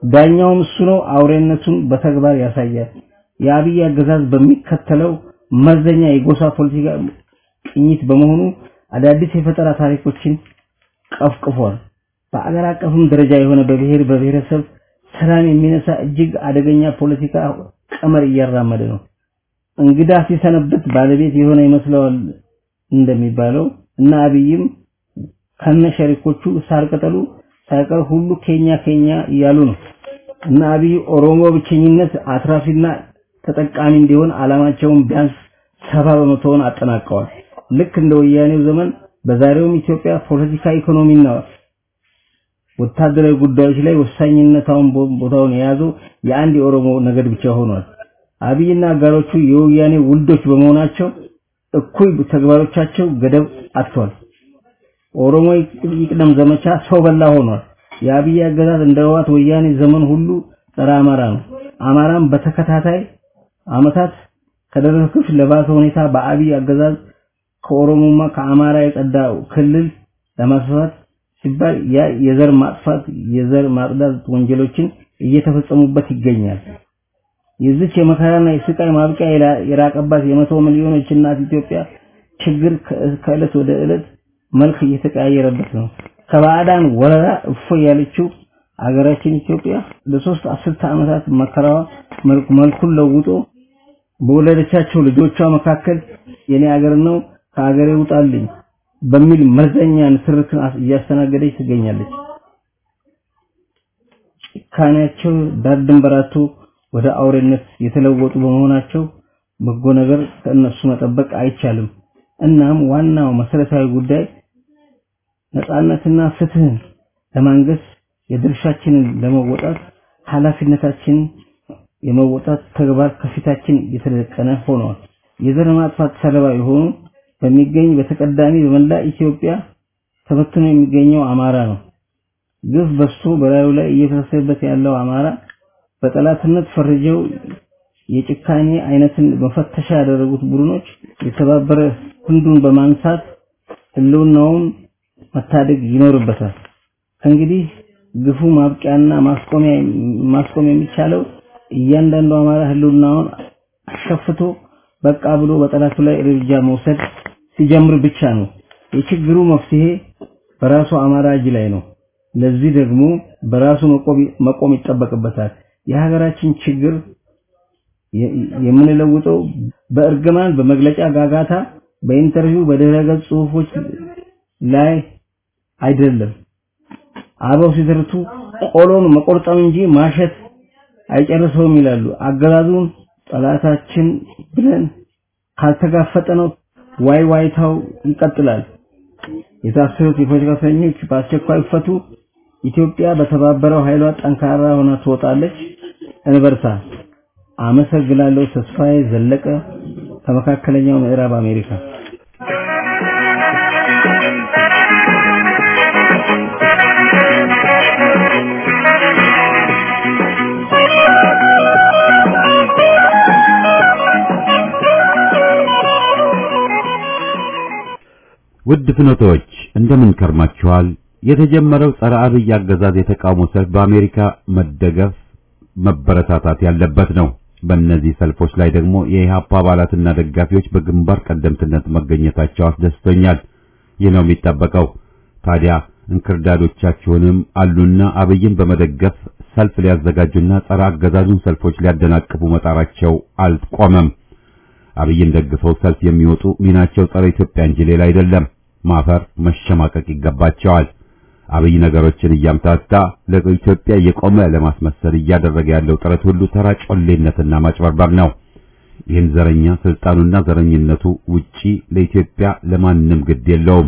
ዳኛውም እሱ ነው። አውሬነቱን በተግባር ያሳያል። የአብይ አገዛዝ በሚከተለው መርዘኛ የጎሳ ፖለቲካ ቅኝት በመሆኑ አዳዲስ የፈጠራ ታሪኮችን ቀፍቅፏል። በአገር አቀፍም ደረጃ የሆነ በብሔር በብሔረሰብ ሰላም የሚነሳ እጅግ አደገኛ ፖለቲካ ቀመር እያራመደ ነው። እንግዳ ሲሰነበት ባለቤት የሆነ ይመስለዋል እንደሚባለው እና አብይም ከነ ሸሪኮቹ ሳር ቅጠሉ ሳይቀር ሁሉ ኬኛ ኬኛ እያሉ ነው እና አብይ ኦሮሞ ብቸኝነት አትራፊና ተጠቃሚ እንዲሆን አላማቸውን ቢያንስ ሰባ በመቶውን አጠናቀዋል። ልክ እንደ ወያኔው ዘመን በዛሬውም ኢትዮጵያ ፖለቲካ፣ ኢኮኖሚና ወታደራዊ ጉዳዮች ላይ ወሳኝነታውን ቦታውን የያዘው የአንድ የኦሮሞ ነገድ ብቻ ሆኗል። አብይና አጋሮቹ የወያኔ ውልዶች በመሆናቸው እኩይ ተግባሮቻቸው ገደብ አጥቷል። ኦሮሞ ይቅደም ዘመቻ ሰው በላ ሆኗል። የአብይ አገዛዝ እንደ ህወሓት ወያኔ ዘመን ሁሉ ጸረ አማራ ነው። አማራም በተከታታይ አመታት ከደረሰ ክፍ ለባሰ ሁኔታ በአብይ አገዛዝ ከኦሮሞማ ከአማራ የጸዳ ክልል ለማስፋት ሲባል ያ የዘር ማጥፋት የዘር ማጽዳት ወንጀሎችን እየተፈጸሙበት ይገኛል። የዚች የመከራና የስቃይ ማብቂያ የራቀባት የመቶ ሚሊዮኖች እናት ኢትዮጵያ ችግር ከዕለት ወደ ዕለት መልክ እየተቀያየረበት ነው። ከባዕዳን ወረራ እፎ ያለችው አገራችን ኢትዮጵያ ለሶስት አስርተ ዓመታት መከራዋ መልኩን ለውጦ በወለደቻቸው ልጆቿ መካከል የኔ አገር ነው ከአገሬ ውጣልኝ በሚል መርዘኛ ንትርክን እያስተናገደች ትገኛለች። ጭካኔያቸው ዳር ድንበራቶ ወደ አውሬነት የተለወጡ በመሆናቸው በጎ ነገር ከእነሱ መጠበቅ አይቻልም። እናም ዋናው መሰረታዊ ጉዳይ ነፃነትና ፍትህን ለማንገስ የድርሻችንን ለመወጣት ኃላፊነታችንን የመወጣት ተግባር ከፊታችን የተደቀነ ሆኗል። የዘር ማጥፋት ሰለባ የሆኑ በሚገኝ በተቀዳሚ በመላ ኢትዮጵያ ተበትኖ የሚገኘው አማራ ነው። ግፍ በዝቶ በላዩ ላይ እየፈሰሰበት ያለው አማራ በጠላትነት ፈርጀው የጭካኔ አይነትን መፈተሻ ያደረጉት ቡድኖች የተባበረ ክንዱን በማንሳት ህልውናውን መታደግ ይኖርበታል። ከእንግዲህ ግፉ ማብቂያና ማስቆሚያ ማስቆም የሚቻለው እያንዳንዱ አማራ ህልውናውን አሸፍቶ በቃ ብሎ በጠላቱ ላይ እርምጃ መውሰድ ሲጀምር ብቻ ነው። የችግሩ መፍትሄ በራሱ አማራ እጅ ላይ ነው። ለዚህ ደግሞ በራሱ መቆም ይጠበቅበታል። የሀገራችን ችግር የምንለውጠው በእርግማን በመግለጫ ጋጋታ፣ በኢንተርቪው በድረገጽ ጽሁፎች ላይ አይደለም። አበው ሲተርቱ ቆሎን መቆርጠም እንጂ ማሸት አይጨርሰውም ይላሉ። አገዛዙን ጠላታችን ብለን ካልተጋፈጠነው ዋይ ዋይታው ይቀጥላል። የታሰሩት የፖለቲካ እስረኞች በአስቸኳይ ይፈቱ። ኢትዮጵያ በተባበረው ኃይሏ ጠንካራ ሆና ትወጣለች። እንበርታ። አመሰግናለሁ። ተስፋዬ ዘለቀ ከመካከለኛው ምዕራብ አሜሪካ። ውድ ፍኖቶች እንደምን ከርማችኋል? የተጀመረው ጸረ አብይ አገዛዝ የተቃውሞ ሰልፍ በአሜሪካ መደገፍ መበረታታት ያለበት ነው። በእነዚህ ሰልፎች ላይ ደግሞ የኢህአፓ አባላትና ደጋፊዎች በግንባር ቀደምትነት መገኘታቸው አስደስቶኛል። ይህ ነው የሚጠበቀው። ታዲያ እንክርዳዶቻችሁንም አሉና አብይን በመደገፍ ሰልፍ ሊያዘጋጁና ጸረ አገዛዙን ሰልፎች ሊያደናቅፉ መጣራቸው አልቆመም። አብይን ደግፈው ሰልፍ የሚወጡ ሚናቸው ጸረ ኢትዮጵያ እንጂ ሌላ አይደለም። ማፈር መሸማቀቅ ይገባቸዋል። አብይ ነገሮችን እያምታታ ለኢትዮጵያ የቆመ ለማስመሰል እያደረገ ያለው ጥረት ሁሉ ተራ ጮሌነትና ማጭበርበር ነው። ይህን ዘረኛ ስልጣኑና ዘረኝነቱ ውጪ ለኢትዮጵያ ለማንም ግድ የለውም።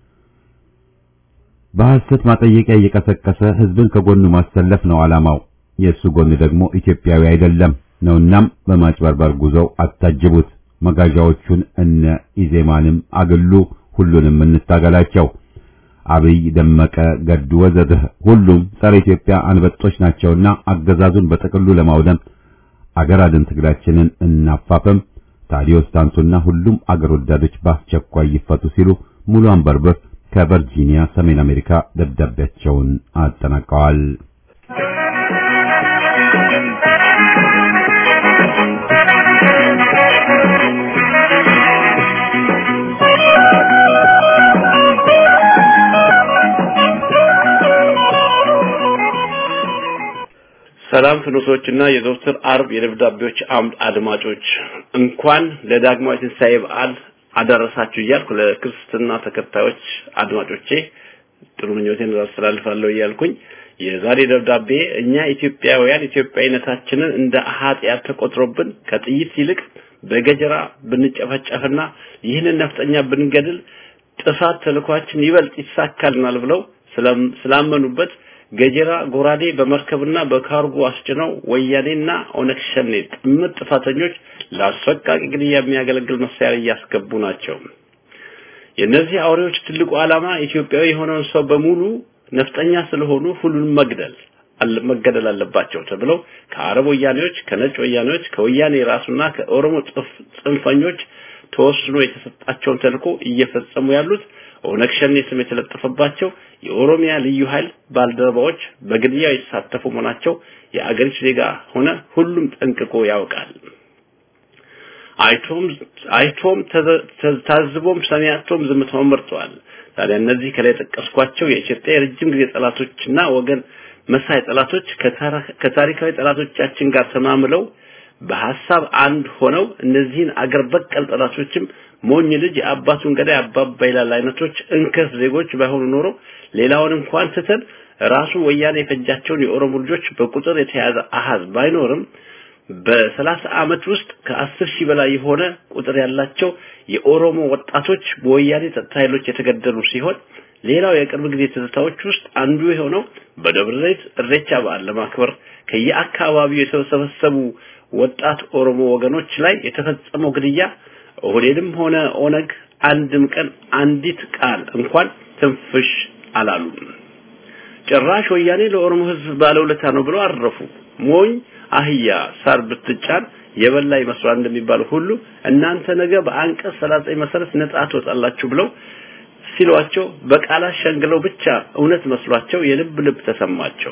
በሐሰት ማጠየቂያ እየቀሰቀሰ ህዝብን ከጎኑ ማሰለፍ ነው ዓላማው። የእሱ ጎን ደግሞ ኢትዮጵያዊ አይደለም ነውናም በማጭበርበር ጉዞው አታጅቡት። መጋዣዎቹን እነ ኢዜማንም አግሉ፣ ሁሉንም እንታገላቸው። አብይ፣ ደመቀ፣ ገዱ ወዘተ ሁሉም ጸረ ኢትዮጵያ አንበጦች ናቸውና አገዛዙን በጥቅሉ ለማውደም አገር አድን ትግላችንን እናፋፈም። ታዲዮስ ታንቱና ሁሉም አገር ወዳዶች በአስቸኳይ ይፈቱ ሲሉ ሙሉ አንበርበር ከቨርጂኒያ ሰሜን አሜሪካ ደብዳቤያቸውን አጠናቀዋል። ሰላም ፍኖቶችና የዘወትር አርብ የደብዳቤዎች አምድ አድማጮች እንኳን ለዳግማዊ ትንሣኤ በዓል አደረሳችሁ እያልኩ ለክርስትና ተከታዮች አድማጮቼ ጥሩ ምኞቴን አስተላልፋለሁ እያልኩኝ የዛሬ ደብዳቤ እኛ ኢትዮጵያውያን ኢትዮጵያዊነታችንን እንደ ኃጢአት ተቆጥሮብን ከጥይት ይልቅ በገጀራ ብንጨፈጨፍና ይህንን ነፍጠኛ ብንገድል ጥፋት ተልኳችን ይበልጥ ይሳካልናል ብለው ስላመኑበት ገጀራ ጎራዴ በመርከብና በካርጎ አስጭነው ወያኔና ኦነግ ሸኔ ጥምር ጥፋተኞች ለአሰቃቂ ግድያ የሚያገለግል መሳሪያ እያስገቡ ናቸው። የእነዚህ አውሬዎች ትልቁ ዓላማ ኢትዮጵያዊ የሆነውን ሰው በሙሉ ነፍጠኛ ስለሆኑ ሁሉንም መግደል መገደል አለባቸው ተብለው ከአረብ ወያኔዎች፣ ከነጭ ወያኔዎች፣ ከወያኔ ራሱና ከኦሮሞ ጽንፈኞች ተወስኖ የተሰጣቸውን ተልዕኮ እየፈጸሙ ያሉት ኦነግ ሸኔ ስም የተለጠፈባቸው የኦሮሚያ ልዩ ኃይል ባልደረባዎች በግድያው የተሳተፉ መሆናቸው የአገሪቱ ዜጋ ሆነ ሁሉም ጠንቅቆ ያውቃል። አይቶም አይቶም ታዝቦም ሰሚያቶም ዝምታውን መርጠዋል። ታዲያ እነዚህ ከላይ ጠቀስኳቸው የኢትዮጵያ የረጅም ጊዜ ጠላቶችና ወገን መሳይ ጠላቶች ከታሪካዊ ጠላቶቻችን ጋር ተማምለው በሐሳብ አንድ ሆነው እነዚህን አገር በቀል ጠላቶችም ሞኝ ልጅ የአባቱን ገዳይ አባባ ይላል አይነቶች እንከፍ ዜጎች ባይሆኑ ኖሮ ሌላውን እንኳን ትተን ራሱ ወያኔ የፈጃቸውን የኦሮሞ ልጆች በቁጥር የተያዘ አሃዝ ባይኖርም በሰላሳ ዓመት ውስጥ ከአስር ሺህ በላይ የሆነ ቁጥር ያላቸው የኦሮሞ ወጣቶች በወያኔ ጸጥታ ኃይሎች የተገደሉ ሲሆን ሌላው የቅርብ ጊዜ ትዝታዎች ውስጥ አንዱ የሆነው በደብረ ዘይት እሬቻ በዓል ለማክበር ከየአካባቢው የተሰበሰቡ ወጣት ኦሮሞ ወገኖች ላይ የተፈጸመው ግድያ ኦህዴድም ሆነ ኦነግ አንድም ቀን አንዲት ቃል እንኳን ትንፍሽ አላሉም። ጭራሽ ወያኔ ለኦሮሞ ሕዝብ ባለውለታ ነው ብለው አረፉ። ሞኝ አህያ ሳር ብትጫን የበላ ይመስላል እንደሚባለው ሁሉ እናንተ ነገ በአንቀጽ 39 መሰረት ነጻ ትወጣላችሁ ብለው ሲሏቸው በቃላት ሸንግለው ብቻ እውነት መስሏቸው የልብ ልብ ተሰማቸው።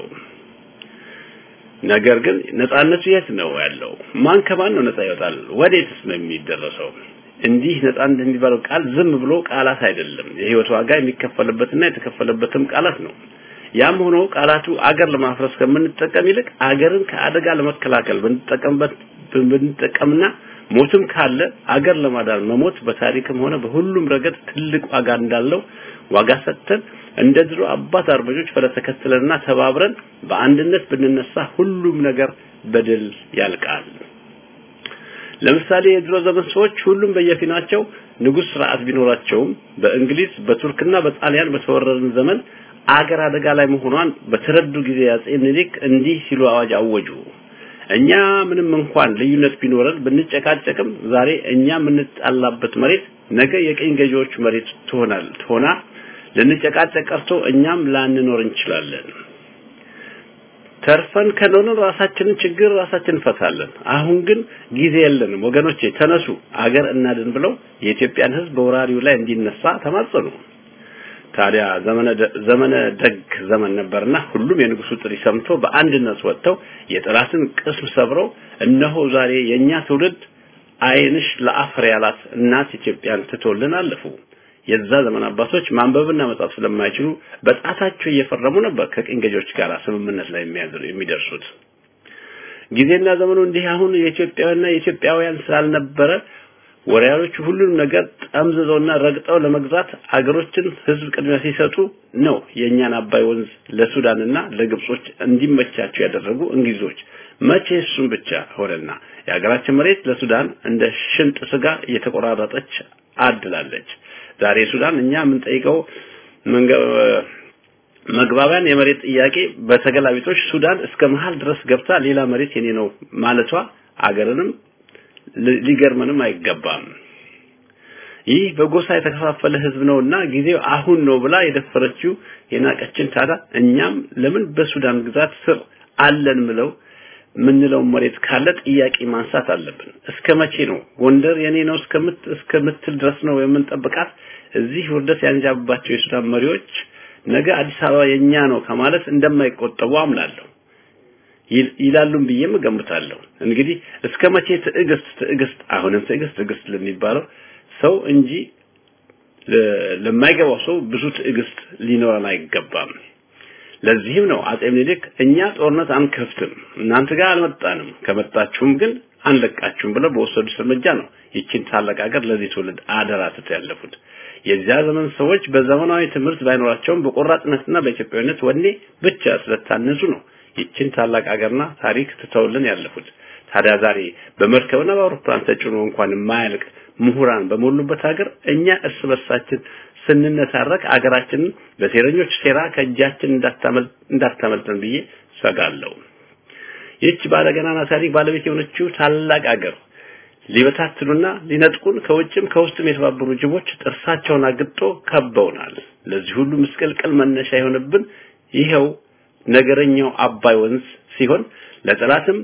ነገር ግን ነጻነቱ የት ነው ያለው? ማን ከማን ነው ነጻ ይወጣል? ወዴትስ ነው የሚደረሰው? እንዲህ ነጻ እንደሚባለው ቃል ዝም ብሎ ቃላት አይደለም። የህይወት ዋጋ የሚከፈልበትና የተከፈለበትም ቃላት ነው። ያም ሆኖ ቃላቱ አገር ለማፍረስ ከምንጠቀም ይልቅ አገርን ከአደጋ ለመከላከል ብንጠቀምበት ብንጠቀምና ሞትም ካለ አገር ለማዳን መሞት በታሪክም ሆነ በሁሉም ረገድ ትልቅ ዋጋ እንዳለው ዋጋ ሰጥተን እንደ ድሮ አባት አርበኞች ፈለተከትለንና ተባብረን በአንድነት ብንነሳ ሁሉም ነገር በድል ያልቃል። ለምሳሌ የድሮ ዘመን ሰዎች ሁሉም በየፊናቸው ንጉስ ስርዓት ቢኖራቸውም በእንግሊዝ በቱርክና በጣሊያን በተወረረን ዘመን አገር አደጋ ላይ መሆኗን በተረዱ ጊዜ አጼ ምኒልክ እንዲህ ሲሉ አዋጅ አወጁ። እኛ ምንም እንኳን ልዩነት ቢኖረን ብንጨቃጨቅም ዛሬ እኛ የምንጣላበት መሬት ነገ የቀኝ ገዢዎች መሬት ትሆናል ትሆና ልንጨቃጨቅ ቀርቶ እኛም ላንኖር እንችላለን። ተርፈን ከኖርን ራሳችንን ችግር ራሳችን እንፈታለን። አሁን ግን ጊዜ የለንም ወገኖቼ፣ ተነሱ አገር እናድን ብለው የኢትዮጵያን ሕዝብ በወራሪው ላይ እንዲነሳ ተማጸኑ። ታዲያ ዘመነ ዘመነ ደግ ዘመን ነበርና ሁሉም የንጉሱ ጥሪ ሰምቶ በአንድነት ወጥተው የጠላትን ቅስም ሰብረው እነሆ ዛሬ የኛ ትውልድ አይንሽ ለአፈር ያላት እናት ኢትዮጵያን ትቶልን አለፉ። የዛ ዘመን አባቶች ማንበብና መጻፍ ስለማይችሉ በጣታቸው እየፈረሙ ነበር ከቅኝ ገዢዎች ጋር ስምምነት ላይ የሚደርሱት። ጊዜና ዘመኑ እንዲህ አሁን የኢትዮጵያውያንና የኢትዮጵያውያን ስላልነበረ ወሪያሎቹ ሁሉንም ነገር ጠምዝዘውና ረግጠው ለመግዛት አገሮችን ህዝብ ቅድሚያ ሲሰጡ ነው የእኛን አባይ ወንዝ ለሱዳንና ለግብጾች እንዲመቻቸው ያደረጉ እንግሊዞች። መቼ እሱም ብቻ ሆነና የሀገራችን መሬት ለሱዳን እንደ ሽንጥ ስጋ እየተቆራረጠች አድላለች። ዛሬ ሱዳን እኛ የምንጠይቀው መግባቢያን የመሬት ጥያቄ በተገላቢጦች ሱዳን እስከ መሃል ድረስ ገብታ ሌላ መሬት የኔ ነው ማለቷ አገርንም ሊገርመንም አይገባም። ይህ በጎሳ የተከፋፈለ ህዝብ ነውና ጊዜው አሁን ነው ብላ የደፈረችው የናቀችን ታዲያ እኛም ለምን በሱዳን ግዛት ስር አለን ምለው ምንለው መሬት ካለ ጥያቄ ማንሳት አለብን። እስከ መቼ ነው ጎንደር የኔ ነው እስከምት እስከምትል ድረስ ነው የምንጠብቃት? እዚህ ውርደት ያንጃብባቸው የሱዳን መሪዎች ነገ አዲስ አበባ የኛ ነው ከማለት እንደማይቆጠቡ አምናለሁ ይላሉም ብዬም እገምታለሁ። እንግዲህ እስከ መቼ ትዕግስት ትዕግስት አሁንም ትዕግስት ትዕግስት ለሚባለው ሰው እንጂ ለማይገባው ሰው ብዙ ትዕግስት ሊኖረን አይገባም። ለዚህም ነው አጼ ምኒልክ እኛ ጦርነት አንከፍትም፣ እናንተ ጋር አልመጣንም፣ ከመጣችሁም ግን አንለቃችሁም ብለው በወሰዱት እርምጃ ነው ይችን ታላቅ ሀገር ለዚህ ትውልድ አደራ ትተው ያለፉት። የዚያ ዘመን ሰዎች በዘመናዊ ትምህርት ባይኖራቸውም በቆራጥነትና በኢትዮጵያዊነት ወኔ ብቻ ስለታነጹ ነው ይችን ታላቅ ሀገርና ታሪክ ትተውልን ያለፉት። ታዲያ ዛሬ በመርከብና በአውሮፕላን ተጭኖ እንኳን የማያልቅ ምሁራን በሞሉበት ሀገር እኛ እርስ በርሳችን ስንነታረክ አገራችንን በሴረኞች ሴራ ከእጃችን እንዳታመልጠን ብዬ ሰጋለሁ። ይህች ባለገናና ታሪክ ባለቤት የሆነችው ታላቅ አገር ሊበታትኑና ሊነጥቁን ከውጭም ከውስጥም የተባበሩ ጅቦች ጥርሳቸውን አግጦ ከበውናል። ለዚህ ሁሉ ምስቅልቅል መነሻ የሆነብን ይኸው ነገረኛው አባይ ወንዝ ሲሆን ለጠላትም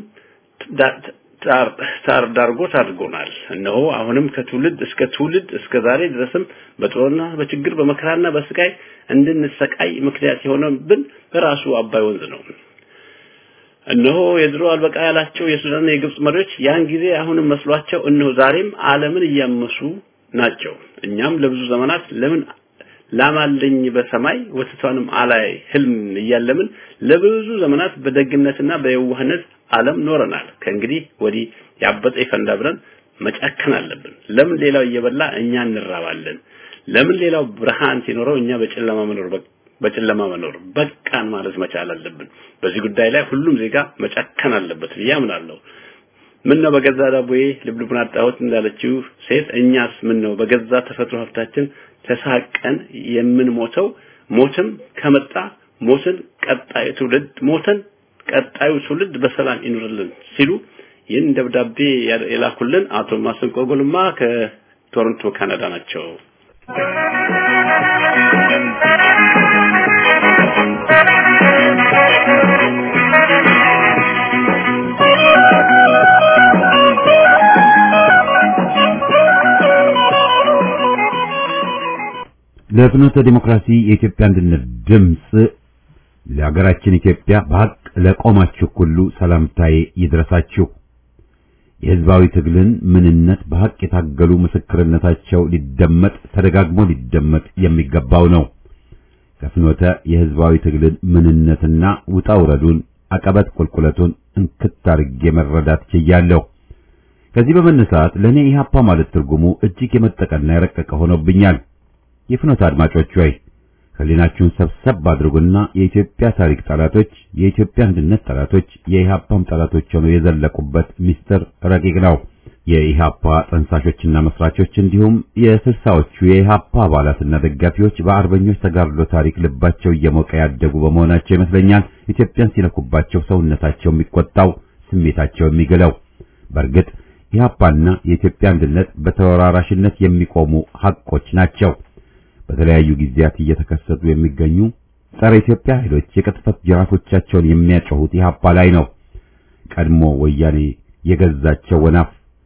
ታር ዳርጎት አድርጎናል። እነሆ አሁንም ከትውልድ እስከ ትውልድ እስከ ዛሬ ድረስም በጦርና በችግር በመከራና በስቃይ እንድንሰቃይ ምክንያት የሆነብን በራሱ አባይ ወንዝ ነው። እነሆ የድሮ አልበቃ ያላቸው የሱዳንና የግብጽ መሪዎች ያን ጊዜ አሁንም መስሏቸው እነሆ ዛሬም ዓለምን እያመሱ ናቸው። እኛም ለብዙ ዘመናት ለምን ላማለኝ በሰማይ ወተቷንም አላይ ህልም እያለምን ለብዙ ዘመናት በደግነትና በየዋህነት ዓለም ኖረናል። ከእንግዲህ ወዲህ ያበጠ ይፈንዳ ብለን መጨከን አለብን። ለምን ሌላው እየበላ እኛ እንራባለን? ለምን ሌላው ብርሃን ሲኖረው እኛ በጨለማ መኖር በጨለማ መኖር በቃን ማለት መቻል አለብን። በዚህ ጉዳይ ላይ ሁሉም ዜጋ መጨከን አለበት ብዬ አምናለሁ። ምን ነው በገዛ ዳቦዬ ልብልቡን አጣሁት እንዳለችው ሴት እኛስ ምን ነው በገዛ ተፈጥሮ ሀብታችን ተሳቀን የምንሞተው? ሞትም ከመጣ ሞትን ቀጣዩ ትውልድ ሞተን ቀጣዩ ትውልድ በሰላም ይኑርልን ሲሉ ይህን ደብዳቤ የላኩልን አቶ ማሰንቆ ጎልማ ከቶሮንቶ ካናዳ ናቸው። ለፍኖተ ዲሞክራሲ የኢትዮጵያ አንድነት ድምጽ ለሀገራችን ኢትዮጵያ በሐቅ ለቆማችሁ ሁሉ ሰላምታዬ ይድረሳችሁ። የህዝባዊ ትግልን ምንነት በሐቅ የታገሉ ምስክርነታቸው ሊደመጥ ተደጋግሞ ሊደመጥ የሚገባው ነው። ከፍኖተ የህዝባዊ ትግልን ምንነትና ውጣ ውረዱን አቀበት ቁልቁለቱን እንክት አድርጌ መረዳት ችያለሁ። ከዚህ በመነሳት ለእኔ ኢህአፓ ማለት ትርጉሙ እጅግ የመጠቀና የረቀቀ ሆኖብኛል። የፍኖተ አድማጮች ሆይ ህሊናችሁን ሰብሰብ አድርጉና የኢትዮጵያ ታሪክ ጠላቶች፣ የኢትዮጵያ አንድነት ጠላቶች፣ የኢህአፓም ጠላቶች ሆነው የዘለቁበት ሚስጥር ረቂቅ ነው። የኢህአፓ ጠንሳሾችና መስራቾች እንዲሁም የስልሳዎቹ የኢህአፓ አባላትና ደጋፊዎች በአርበኞች ተጋድሎ ታሪክ ልባቸው እየሞቀ ያደጉ በመሆናቸው ይመስለኛል ኢትዮጵያን ሲነኩባቸው ሰውነታቸው የሚቆጣው ስሜታቸው የሚግለው። በእርግጥ ኢህአፓና የኢትዮጵያ አንድነት በተወራራሽነት የሚቆሙ ሐቆች ናቸው። በተለያዩ ጊዜያት እየተከሰቱ የሚገኙ ጸረ ኢትዮጵያ ኃይሎች የቅጥፈት ጅራፎቻቸውን የሚያጮሁት ኢህአፓ ላይ ነው። ቀድሞ ወያኔ የገዛቸው ወናፍ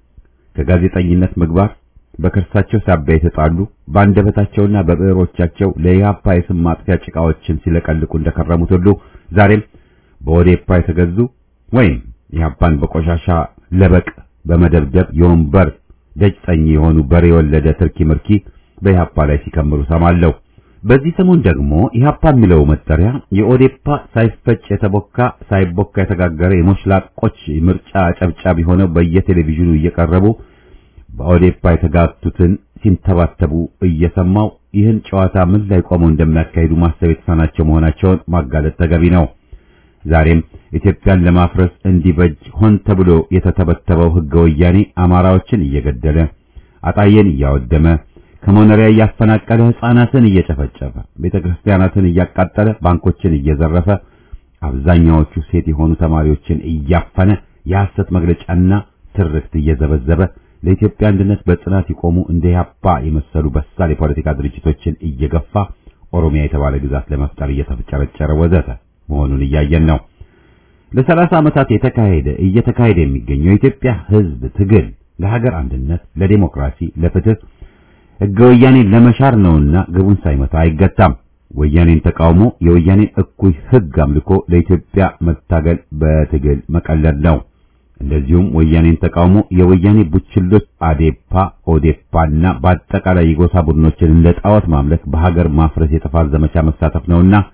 ከጋዜጠኝነት ምግባር በከርሳቸው ሳቢያ የተጣሉ በአንደበታቸውና በብዕሮቻቸው ለኢህአፓ የስም ማጥፊያ ጭቃዎችን ሲለቀልቁ እንደከረሙት ሁሉ ዛሬም በኦዴፓ የተገዙ ወይም ኢህአፓን በቆሻሻ ለበቅ በመደብደብ የወንበር ደጅ ጠኝ የሆኑ በሬ የወለደ ትርኪ ምርኪ በኢህአፓ ላይ ሲከምሩ ሰማለሁ። በዚህ ሰሞን ደግሞ ኢህአፓ የሚለው መጠሪያ የኦዴፓ ሳይፈጭ የተቦካ ሳይቦካ የተጋገረ የሞሽላቆች ምርጫ ጨብጫቢ ሆነው በየቴሌቪዥኑ እየቀረቡ በኦዴፓ የተጋቱትን ሲንተባተቡ እየሰማው ይህን ጨዋታ ምን ላይ ቆመው እንደሚያካሂዱ ማሰብ የተሳናቸው መሆናቸውን ማጋለጥ ተገቢ ነው። ዛሬም ኢትዮጵያን ለማፍረስ እንዲበጅ ሆን ተብሎ የተተበተበው ህገ ወያኔ አማራዎችን እየገደለ አጣየን እያወደመ ከመኖሪያ እያፈናቀለ ህፃናትን እየጨፈጨፈ ቤተ ክርስቲያናትን እያቃጠለ ባንኮችን እየዘረፈ አብዛኛዎቹ ሴት የሆኑ ተማሪዎችን እያፈነ የሐሰት መግለጫና ትርክት እየዘበዘበ ለኢትዮጵያ አንድነት በጽናት የቆሙ እንደ ኢህአፓ የመሰሉ በሳል የፖለቲካ ድርጅቶችን እየገፋ ኦሮሚያ የተባለ ግዛት ለመፍጠር እየተፍጨረጨረ ወዘተ መሆኑን እያየን ነው። ለሰላሳ ዓመታት የተካሄደ እየተካሄደ የሚገኘው የኢትዮጵያ ህዝብ ትግል ለሀገር አንድነት፣ ለዲሞክራሲ፣ ለፍትህ ህገ ወያኔን ለመሻር ነውና ግቡን ሳይመታ አይገታም። ወያኔን ተቃውሞ የወያኔን እኩይ ህግ አምልኮ ለኢትዮጵያ መታገል በትግል መቀለድ ነው። እንደዚሁም ወያኔን ተቃውሞ የወያኔ ቡችሎች አዴፓ፣ ኦዴፓና በአጠቃላይ የጎሳ ቡድኖችን እንደ ጣዖት ማምለክ በሀገር ማፍረስ የጥፋት ዘመቻ መሳተፍ ነውና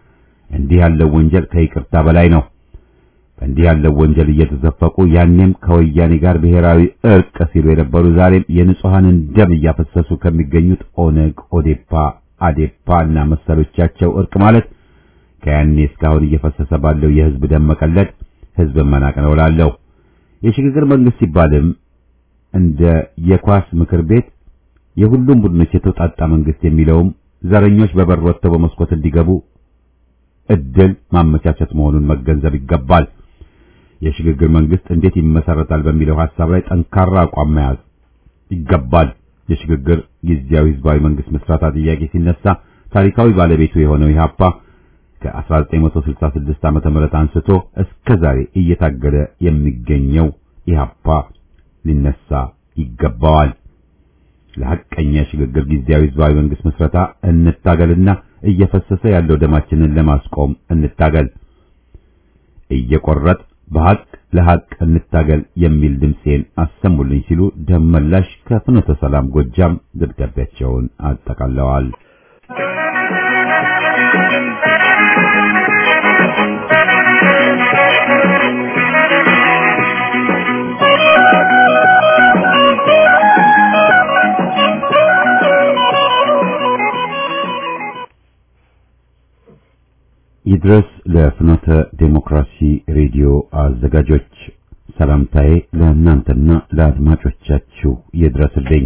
እንዲህ ያለው ወንጀል ከይቅርታ በላይ ነው። እንዲህ ያለው ወንጀል እየተዘፈቁ ያኔም ከወያኔ ጋር ብሔራዊ እርቅ ሲሉ የነበሩ ዛሬም የንጹሐንን ደም እያፈሰሱ ከሚገኙት ኦነግ፣ ኦዴፓ፣ አዴፓ እና መሰሎቻቸው እርቅ ማለት ከያኔ እስካሁን እየፈሰሰ ባለው የህዝብ ደም መቀለድ ህዝብ መናቅ ነው እላለሁ። የሽግግር መንግስት ሲባልም እንደ የኳስ ምክር ቤት የሁሉም ቡድኖች የተውጣጣ መንግስት የሚለውም ዘረኞች በበር ወጥተው በመስኮት እንዲገቡ እድል ማመቻቸት መሆኑን መገንዘብ ይገባል። የሽግግር መንግስት እንዴት ይመሰረታል በሚለው ሐሳብ ላይ ጠንካራ አቋም መያዝ ይገባል። የሽግግር ጊዜያዊ ህዝባዊ መንግስት መስራታ ጥያቄ ሲነሳ ታሪካዊ ባለቤቱ የሆነው ኢህአፓ ከ1966 ዓመተ ምህረት አንስቶ እስከ ዛሬ እየታገለ የሚገኘው ኢህአፓ ሊነሳ ይገባዋል። ለሐቀኛ የሽግግር ጊዜያዊ ህዝባዊ መንግስት መስረታ እንታገልና እየፈሰሰ ያለው ደማችንን ለማስቆም እንታገል። እየቆረጥ በሐቅ ለሐቅ እንታገል የሚል ድምፄን አሰሙልኝ ሲሉ ደመላሽ ከፍኖተ ሰላም ጎጃም ደብዳቤያቸውን አጠቃለዋል። ይድረስ ለፍኖተ ዴሞክራሲ ሬዲዮ አዘጋጆች ሰላምታዬ ለእናንተና ለአድማጮቻችሁ ይድረስልኝ።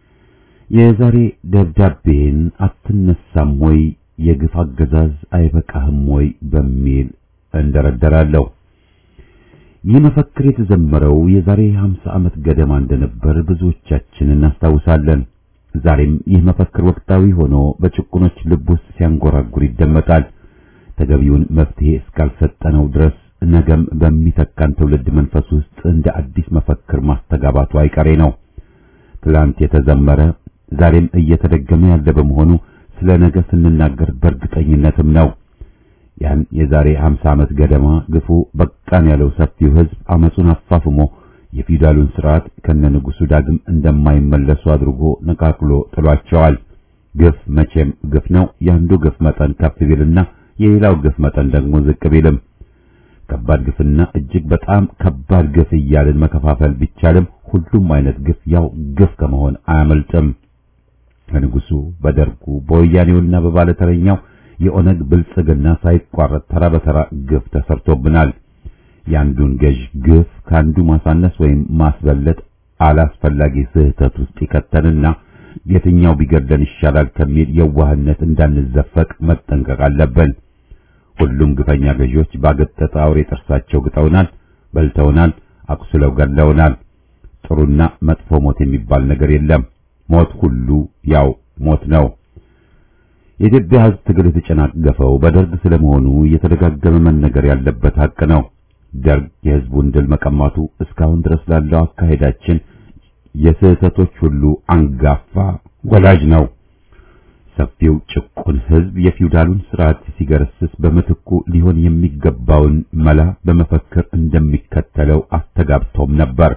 የዛሬ ደብዳቤን አትነሳም ወይ የግፍ አገዛዝ አይበቃህም ወይ በሚል እንደረደራለሁ። ይህ መፈክር የተዘመረው የዛሬ 50 ዓመት ገደማ እንደነበር ብዙዎቻችን እናስታውሳለን። ዛሬም ይህ መፈክር ወቅታዊ ሆኖ በጭቁኖች ልብ ውስጥ ሲያንጎራጉር ይደመጣል። ተገቢውን መፍትሄ እስካልሰጠነው ድረስ ነገም በሚተካን ትውልድ መንፈስ ውስጥ እንደ አዲስ መፈክር ማስተጋባቱ አይቀሬ ነው። ትላንት የተዘመረ ዛሬም እየተደገመ ያለ በመሆኑ ስለ ነገ ስንናገር በእርግጠኝነትም ነው። ያን የዛሬ 50 ዓመት ገደማ ግፉ በቃን ያለው ሰፊው ሕዝብ አመጹን አፋፍሞ የፊውዳሉን ስርዓት ከነንጉሱ ዳግም እንደማይመለሱ አድርጎ ነቃቅሎ ጥሏቸዋል። ግፍ መቼም ግፍ ነው። ያንዱ ግፍ መጠን ከፍ ቢልና የሌላው ግፍ መጠን ደግሞ ዝቅ ቢልም ከባድ ግፍና እጅግ በጣም ከባድ ግፍ እያልን መከፋፈል ቢቻልም ሁሉም አይነት ግፍ ያው ግፍ ከመሆን አያመልጥም። በንጉሱ፣ በደርጉ፣ በወያኔውና በባለተረኛው የኦነግ ብልጽግና ሳይቋረጥ ተራ በተራ ግፍ ተሰርቶብናል። የአንዱን ገዥ ግፍ ከአንዱ ማሳነስ ወይም ማስበለጥ አላስፈላጊ ስህተት ውስጥ ይከተንና የትኛው ቢገድለን ይሻላል ከሚል የዋህነት እንዳንዘፈቅ መጠንቀቅ አለብን። ሁሉም ግፈኛ ገዢዎች ባገጠጠ አውሬ ጥርሳቸው ግጠውናል፣ በልተውናል፣ አቁስለው ገድለውናል። ጥሩና መጥፎ ሞት የሚባል ነገር የለም። ሞት ሁሉ ያው ሞት ነው። የኢትዮጵያ ሕዝብ ትግል የተጨናገፈው በደርግ ስለመሆኑ እየተደጋገመ መነገር ያለበት ሀቅ ነው። ደርግ የሕዝቡን ድል መቀማቱ እስካሁን ድረስ ላለው አካሄዳችን የስህተቶች ሁሉ አንጋፋ ወላጅ ነው። ሰፊው ጭቁን ሕዝብ የፊውዳሉን ስርዓት ሲገረስስ በምትኩ ሊሆን የሚገባውን መላ በመፈክር እንደሚከተለው አስተጋብቶም ነበር።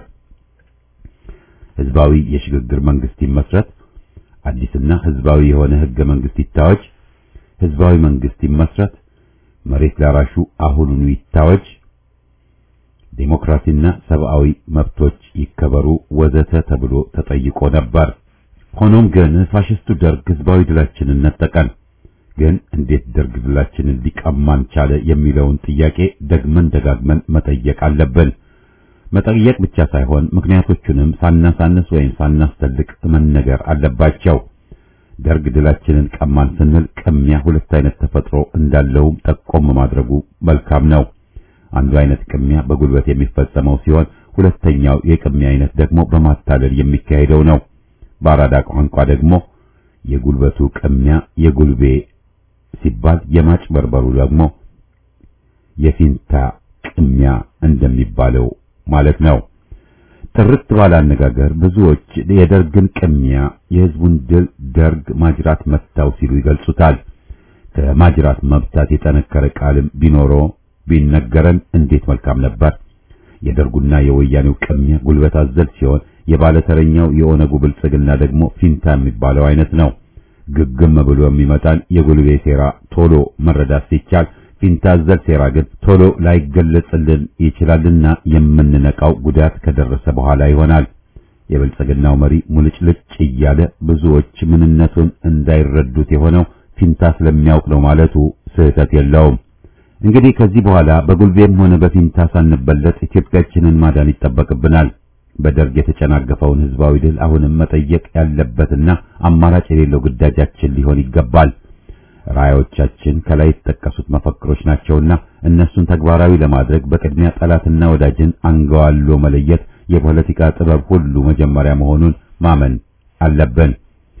ህዝባዊ የሽግግር መንግስት ይመስረት፣ አዲስና ህዝባዊ የሆነ ህገ መንግስት ይታወጅ፣ ህዝባዊ መንግስት ይመስረት፣ መሬት ላራሹ አሁኑኑ ይታወጅ፣ ዴሞክራሲና ሰብአዊ መብቶች ይከበሩ ወዘተ ተብሎ ተጠይቆ ነበር። ሆኖም ግን ፋሽስቱ ደርግ ህዝባዊ ድላችንን ነጠቀን። ግን እንዴት ደርግ ድላችንን ሊቀማን ቻለ የሚለውን ጥያቄ ደግመን ደጋግመን መጠየቅ አለብን። መጠየቅ ብቻ ሳይሆን ምክንያቶቹንም ሳናሳንስ ወይም ሳናስተልቅ መነገር አለባቸው። ደርግ ድላችንን ቀማን ስንል ቅሚያ ሁለት አይነት ተፈጥሮ እንዳለውም ጠቆም ማድረጉ መልካም ነው። አንዱ አይነት ቅሚያ በጉልበት የሚፈጸመው ሲሆን ሁለተኛው የቅሚያ አይነት ደግሞ በማታለል የሚካሄደው ነው። በአራዳ ቋንቋ ደግሞ የጉልበቱ ቅሚያ የጉልቤ ሲባል የማጭበርበሩ ደግሞ የፊንታ ቅሚያ እንደሚባለው ማለት ነው። ጥርት ባለ አነጋገር ብዙዎች የደርግን ቅሚያ የህዝቡን ድል ደርግ ማጅራት መታው ሲሉ ይገልጹታል። ከማጅራት መብታት የጠነከረ ቃልም ቢኖረው ቢነገረን እንዴት መልካም ነበር። የደርጉና የወያኔው ቅሚያ ጉልበት አዘል ሲሆን የባለተረኛው የኦነጉ ብልጽግና ደግሞ ፊንታ የሚባለው አይነት ነው። ግግም ብሎ የሚመጣን የጉልቤ ሴራ ቶሎ መረዳት ሲቻል ፊንታዘል ሴራ ግን ቶሎ ላይገለጽልን ይችላልና የምንነቃው ጉዳት ከደረሰ በኋላ ይሆናል። የብልጽግናው መሪ ሙልጭልጭ እያለ ብዙዎች ምንነቱን እንዳይረዱት የሆነው ፊንታ ስለሚያውቅ ነው ማለቱ ስህተት የለውም። እንግዲህ ከዚህ በኋላ በጉልቤም ሆነ በፊንታ ሳንበለጥ ኢትዮጵያችንን ማዳን ይጠበቅብናል። በደርግ የተጨናገፈውን ህዝባዊ ድል አሁንም መጠየቅ ያለበትና አማራጭ የሌለው ግዳጃችን ሊሆን ይገባል። ራዕዮቻችን ከላይ የተጠቀሱት መፈክሮች ናቸውና እነሱን ተግባራዊ ለማድረግ በቅድሚያ ጠላትና ወዳጅን አንገዋሎ መለየት የፖለቲካ ጥበብ ሁሉ መጀመሪያ መሆኑን ማመን አለብን።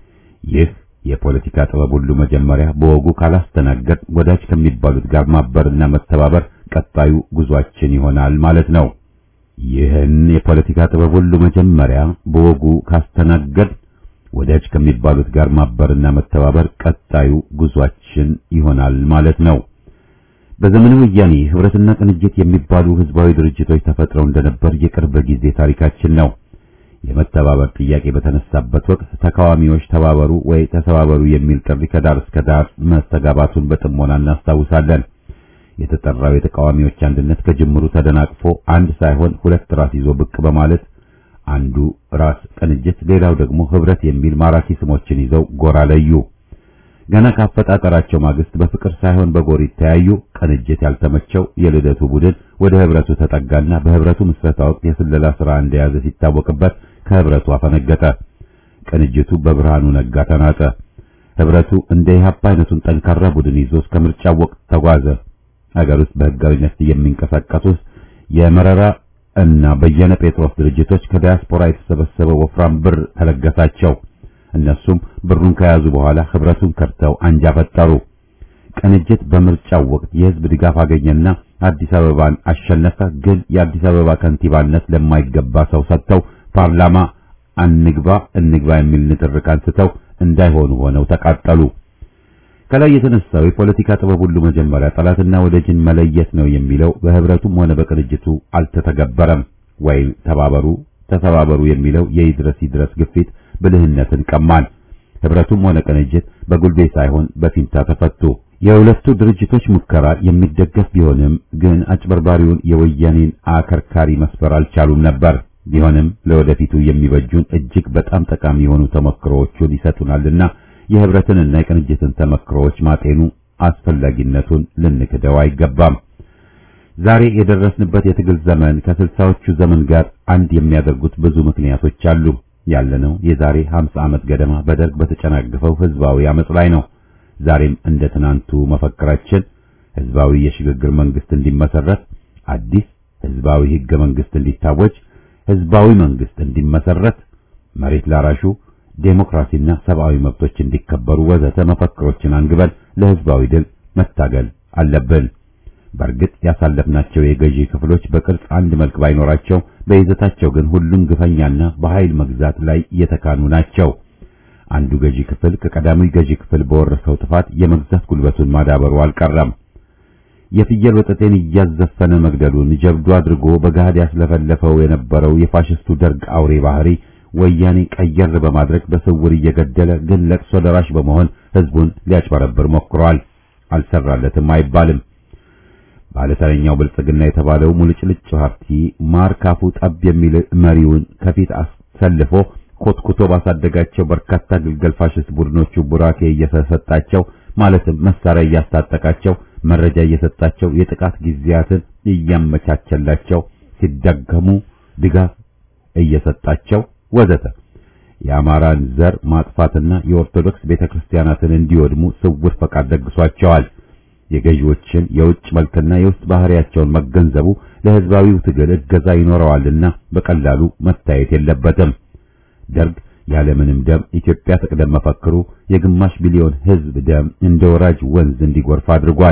ይህ የፖለቲካ ጥበብ ሁሉ መጀመሪያ በወጉ ካላስተናገድ ወዳጅ ከሚባሉት ጋር ማበርና መተባበር ቀጣዩ ጉዟችን ይሆናል ማለት ነው። ይህን የፖለቲካ ጥበብ ሁሉ መጀመሪያ በወጉ ካስተናገድ ወዳጅ ከሚባሉት ጋር ማበርና መተባበር ቀጣዩ ጉዟችን ይሆናል ማለት ነው። በዘመነ ወያኔ ህብረትና ቅንጅት የሚባሉ ህዝባዊ ድርጅቶች ተፈጥረው እንደነበር የቅርብ ጊዜ ታሪካችን ነው። የመተባበር ጥያቄ በተነሳበት ወቅት ተቃዋሚዎች ተባበሩ ወይ ተሰባበሩ የሚል ጥሪ ከዳር እስከ ዳር መስተጋባቱን በጥሞና እናስታውሳለን። የተጠራው የተቃዋሚዎች አንድነት ከጅምሩ ተደናቅፎ አንድ ሳይሆን ሁለት ራስ ይዞ ብቅ በማለት አንዱ ራስ ቅንጅት፣ ሌላው ደግሞ ህብረት የሚል ማራኪ ስሞችን ይዘው ጎራ ለዩ። ገና ካፈጣጠራቸው ማግስት በፍቅር ሳይሆን በጎሪት ተያዩ። ቅንጅት ያልተመቸው የልደቱ ቡድን ወደ ህብረቱ ተጠጋና በህብረቱ ምስረታ ወቅት የስለላ ስራ እንደያዘ ሲታወቅበት ከህብረቱ አፈነገጠ። ቅንጅቱ በብርሃኑ ነጋ ተናጠ። ህብረቱ እንደ ኢህአፓ አይነቱን ጠንካራ ቡድን ይዞ እስከ ምርጫው ወቅት ተጓዘ። ሀገር ውስጥ በህጋዊነት የሚንቀሳቀሱት የመረራ እና በየነ ጴጥሮስ ድርጅቶች ከዲያስፖራ የተሰበሰበ ወፍራም ብር ተለገሳቸው። እነሱም ብሩን ከያዙ በኋላ ህብረቱን ከርተው አንጃ ፈጠሩ። ቅንጅት በምርጫው ወቅት የህዝብ ድጋፍ አገኘና አዲስ አበባን አሸነፈ። ግን የአዲስ አበባ ከንቲባነት ለማይገባ ሰው ሰጥተው ፓርላማ አንግባ እንግባ የሚል ንትርክ አንስተው እንዳይሆኑ ሆነው ተቃጠሉ። ከላይ የተነሳው የፖለቲካ ጥበብ ሁሉ መጀመሪያ ጠላትና ወዳጅን መለየት ነው የሚለው በህብረቱም ሆነ በቅንጅቱ አልተተገበረም። ወይም ተባበሩ ተሰባበሩ የሚለው የይድረስ ይድረስ ግፊት ብልህነትን ቀማን። ህብረቱም ሆነ ቅንጅት በጉልቤ ሳይሆን በፊንታ ተፈቱ። የሁለቱ ድርጅቶች ሙከራ የሚደገፍ ቢሆንም ግን አጭበርባሪውን የወያኔን አከርካሪ መስበር አልቻሉም ነበር። ቢሆንም ለወደፊቱ የሚበጁን እጅግ በጣም ጠቃሚ የሆኑ ተመክሮዎቹን ይሰጡናልና የህብረትንና የቅንጅትን ተመክሮዎች ማጤኑ አስፈላጊነቱን ልንክደው አይገባም። ዛሬ የደረስንበት የትግል ዘመን ከስልሳዎቹ ዘመን ጋር አንድ የሚያደርጉት ብዙ ምክንያቶች አሉ። ያለነው የዛሬ 50 ዓመት ገደማ በደርግ በተጨናገፈው ህዝባዊ አመጽ ላይ ነው። ዛሬም እንደ ትናንቱ መፈክራችን ህዝባዊ የሽግግር መንግስት እንዲመሰረት፣ አዲስ ህዝባዊ ህገ መንግስት እንዲታወጅ፣ ህዝባዊ መንግስት እንዲመሰረት፣ መሬት ላራሹ ዴሞክራሲና ሰብአዊ መብቶች እንዲከበሩ ወዘተ መፈክሮችን አንግበን ለህዝባዊ ድል መታገል አለብን። በእርግጥ ያሳለፍናቸው የገዢ ክፍሎች በቅርጽ አንድ መልክ ባይኖራቸው በይዘታቸው ግን ሁሉን ግፈኛና በኃይል መግዛት ላይ የተካኑ ናቸው። አንዱ ገዢ ክፍል ከቀዳሚው ገዢ ክፍል በወረሰው ጥፋት የመግዛት ጉልበቱን ማዳበሩ አልቀረም። የፍየል ወጠጤን እያዘፈነ መግደሉን ጀብዱ አድርጎ በገሃድ ያስለፈለፈው የነበረው የፋሽስቱ ደርግ አውሬ ባህሪ ወያኔ ቀየር በማድረግ በስውር እየገደለ ግን ለቅሶ ደራሽ በመሆን ህዝቡን ሊያጭበረብር ሞክሯል። አልሰራለትም አይባልም። ባለተረኛው ብልጽግና የተባለው ሙልጭልጭ ፓርቲ ማር ካፉ ጠብ የሚል መሪውን ከፊት አሰልፎ ኮትኩቶ ባሳደጋቸው በርካታ ግልገል ፋሽስት ቡድኖቹ ቡራኬ እየሰጣቸው ማለትም መሳሪያ እያስታጠቃቸው መረጃ እየሰጣቸው የጥቃት ጊዜያትን እያመቻቸላቸው ሲደገሙ ድጋፍ እየሰጣቸው ወዘተ የአማራን ዘር ማጥፋትና የኦርቶዶክስ ቤተክርስቲያናትን እንዲወድሙ ስውር ፈቃድ ደግሷቸዋል። የገዢዎችን የውጭ መልክና የውስጥ ባህሪያቸውን መገንዘቡ ለህዝባዊው ትግል እገዛ ይኖረዋልና በቀላሉ መታየት የለበትም። ደርግ ያለምንም ደም ኢትዮጵያ ትቅደም መፈክሩ የግማሽ ቢሊዮን ህዝብ ደም እንደ ወራጅ ወንዝ እንዲጎርፍ አድርጓል።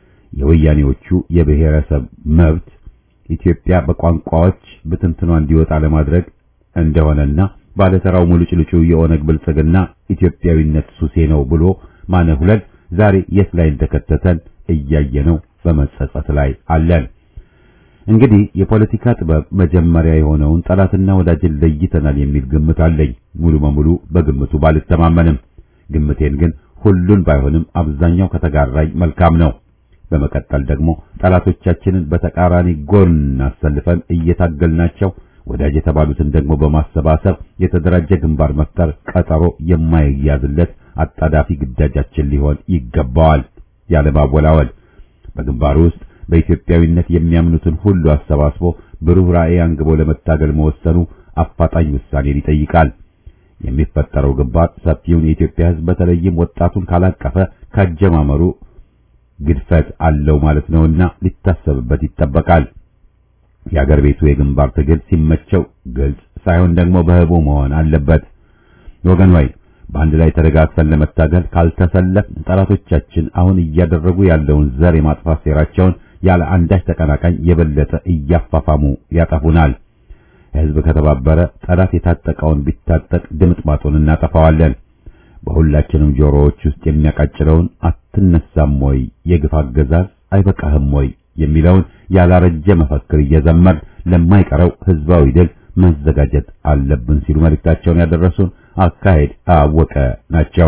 የወያኔዎቹ የብሔረሰብ መብት ኢትዮጵያ በቋንቋዎች ብትንትኗ እንዲወጣ ለማድረግ እንደሆነና ባለተራው ሙሉጭልጩ የኦነግ ብልጽግና ኢትዮጵያዊነት ሱሴ ነው ብሎ ማነሁለል ዛሬ የት ላይ እንደከተተን እያየነው በመጸጸት ላይ አለን። እንግዲህ የፖለቲካ ጥበብ መጀመሪያ የሆነውን ጠላትና ወዳጅን ለይተናል የሚል ግምት አለኝ። ሙሉ በሙሉ በግምቱ ባልተማመንም፣ ግምቴን ግን ሁሉን ባይሆንም አብዛኛው ከተጋራኝ መልካም ነው። በመቀጠል ደግሞ ጠላቶቻችንን በተቃራኒ ጎን አሰልፈን እየታገልናቸው ወዳጅ የተባሉትን ደግሞ በማሰባሰብ የተደራጀ ግንባር መፍጠር ቀጠሮ የማይያዝለት አጣዳፊ ግዳጃችን ሊሆን ይገባዋል። ያለማወላወል በግንባሩ ውስጥ በኢትዮጵያዊነት የሚያምኑትን ሁሉ አሰባስቦ ብሩህ ራዕይ አንግቦ ለመታገል መወሰኑ አፋጣኝ ውሳኔን ይጠይቃል። የሚፈጠረው ግንባር ሰፊውን የኢትዮጵያ ሕዝብ በተለይም ወጣቱን ካላቀፈ ካጀማመሩ ግድፈት አለው ማለት ነውና ሊታሰብበት ይጠበቃል። የአገር ቤቱ የግንባር ትግል ሲመቸው ግልጽ ሳይሆን ደግሞ በህቡ መሆን አለበት። ወገን ሆይ በአንድ ላይ ተደጋግፈን ለመታገል ካልተሰለፍ ጠላቶቻችን አሁን እያደረጉ ያለውን ዘር የማጥፋት ሴራቸውን ያለ አንዳች ተቀናቃኝ የበለጠ እያፋፋሙ ያጠፉናል። ህዝብ ከተባበረ ጠላት የታጠቀውን ቢታጠቅ ድምጥማጡን እናጠፋዋለን። በሁላችንም ጆሮዎች ውስጥ የሚያቃጭለውን አትነሳም ወይ የግፍ አገዛዝ አይበቃህም ወይ የሚለውን ያላረጀ መፈክር እየዘመር ለማይቀረው ህዝባዊ ድል መዘጋጀት አለብን ሲሉ መልእክታቸውን ያደረሱን አካሄድ አወቀ ናቸው።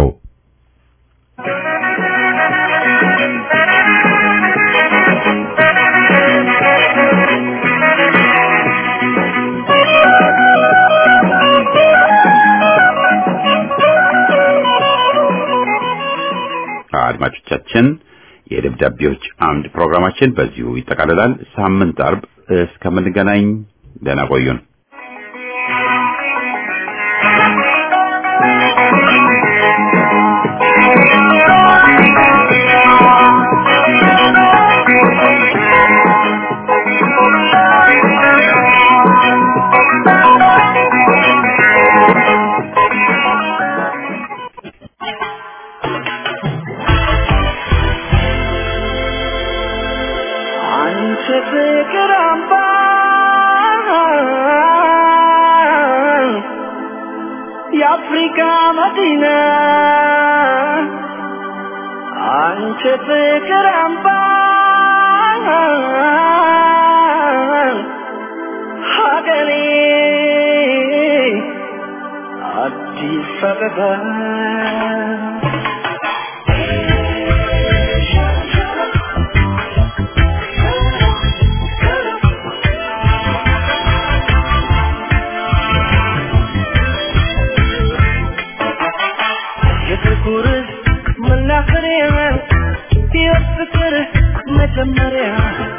አድማጮቻችን የደብዳቤዎች አምድ ፕሮግራማችን በዚሁ ይጠቃልላል። ሳምንት አርብ እስከምንገናኝ ደህና ቆዩን። አንቺ ፍቅር አምባ የአፍሪካ መዲና አንቺ ፍቅር አምባ ሀገሬ አዲስ አበባ የፍቅር መናኸሪያ የፍቅር መጀመሪያ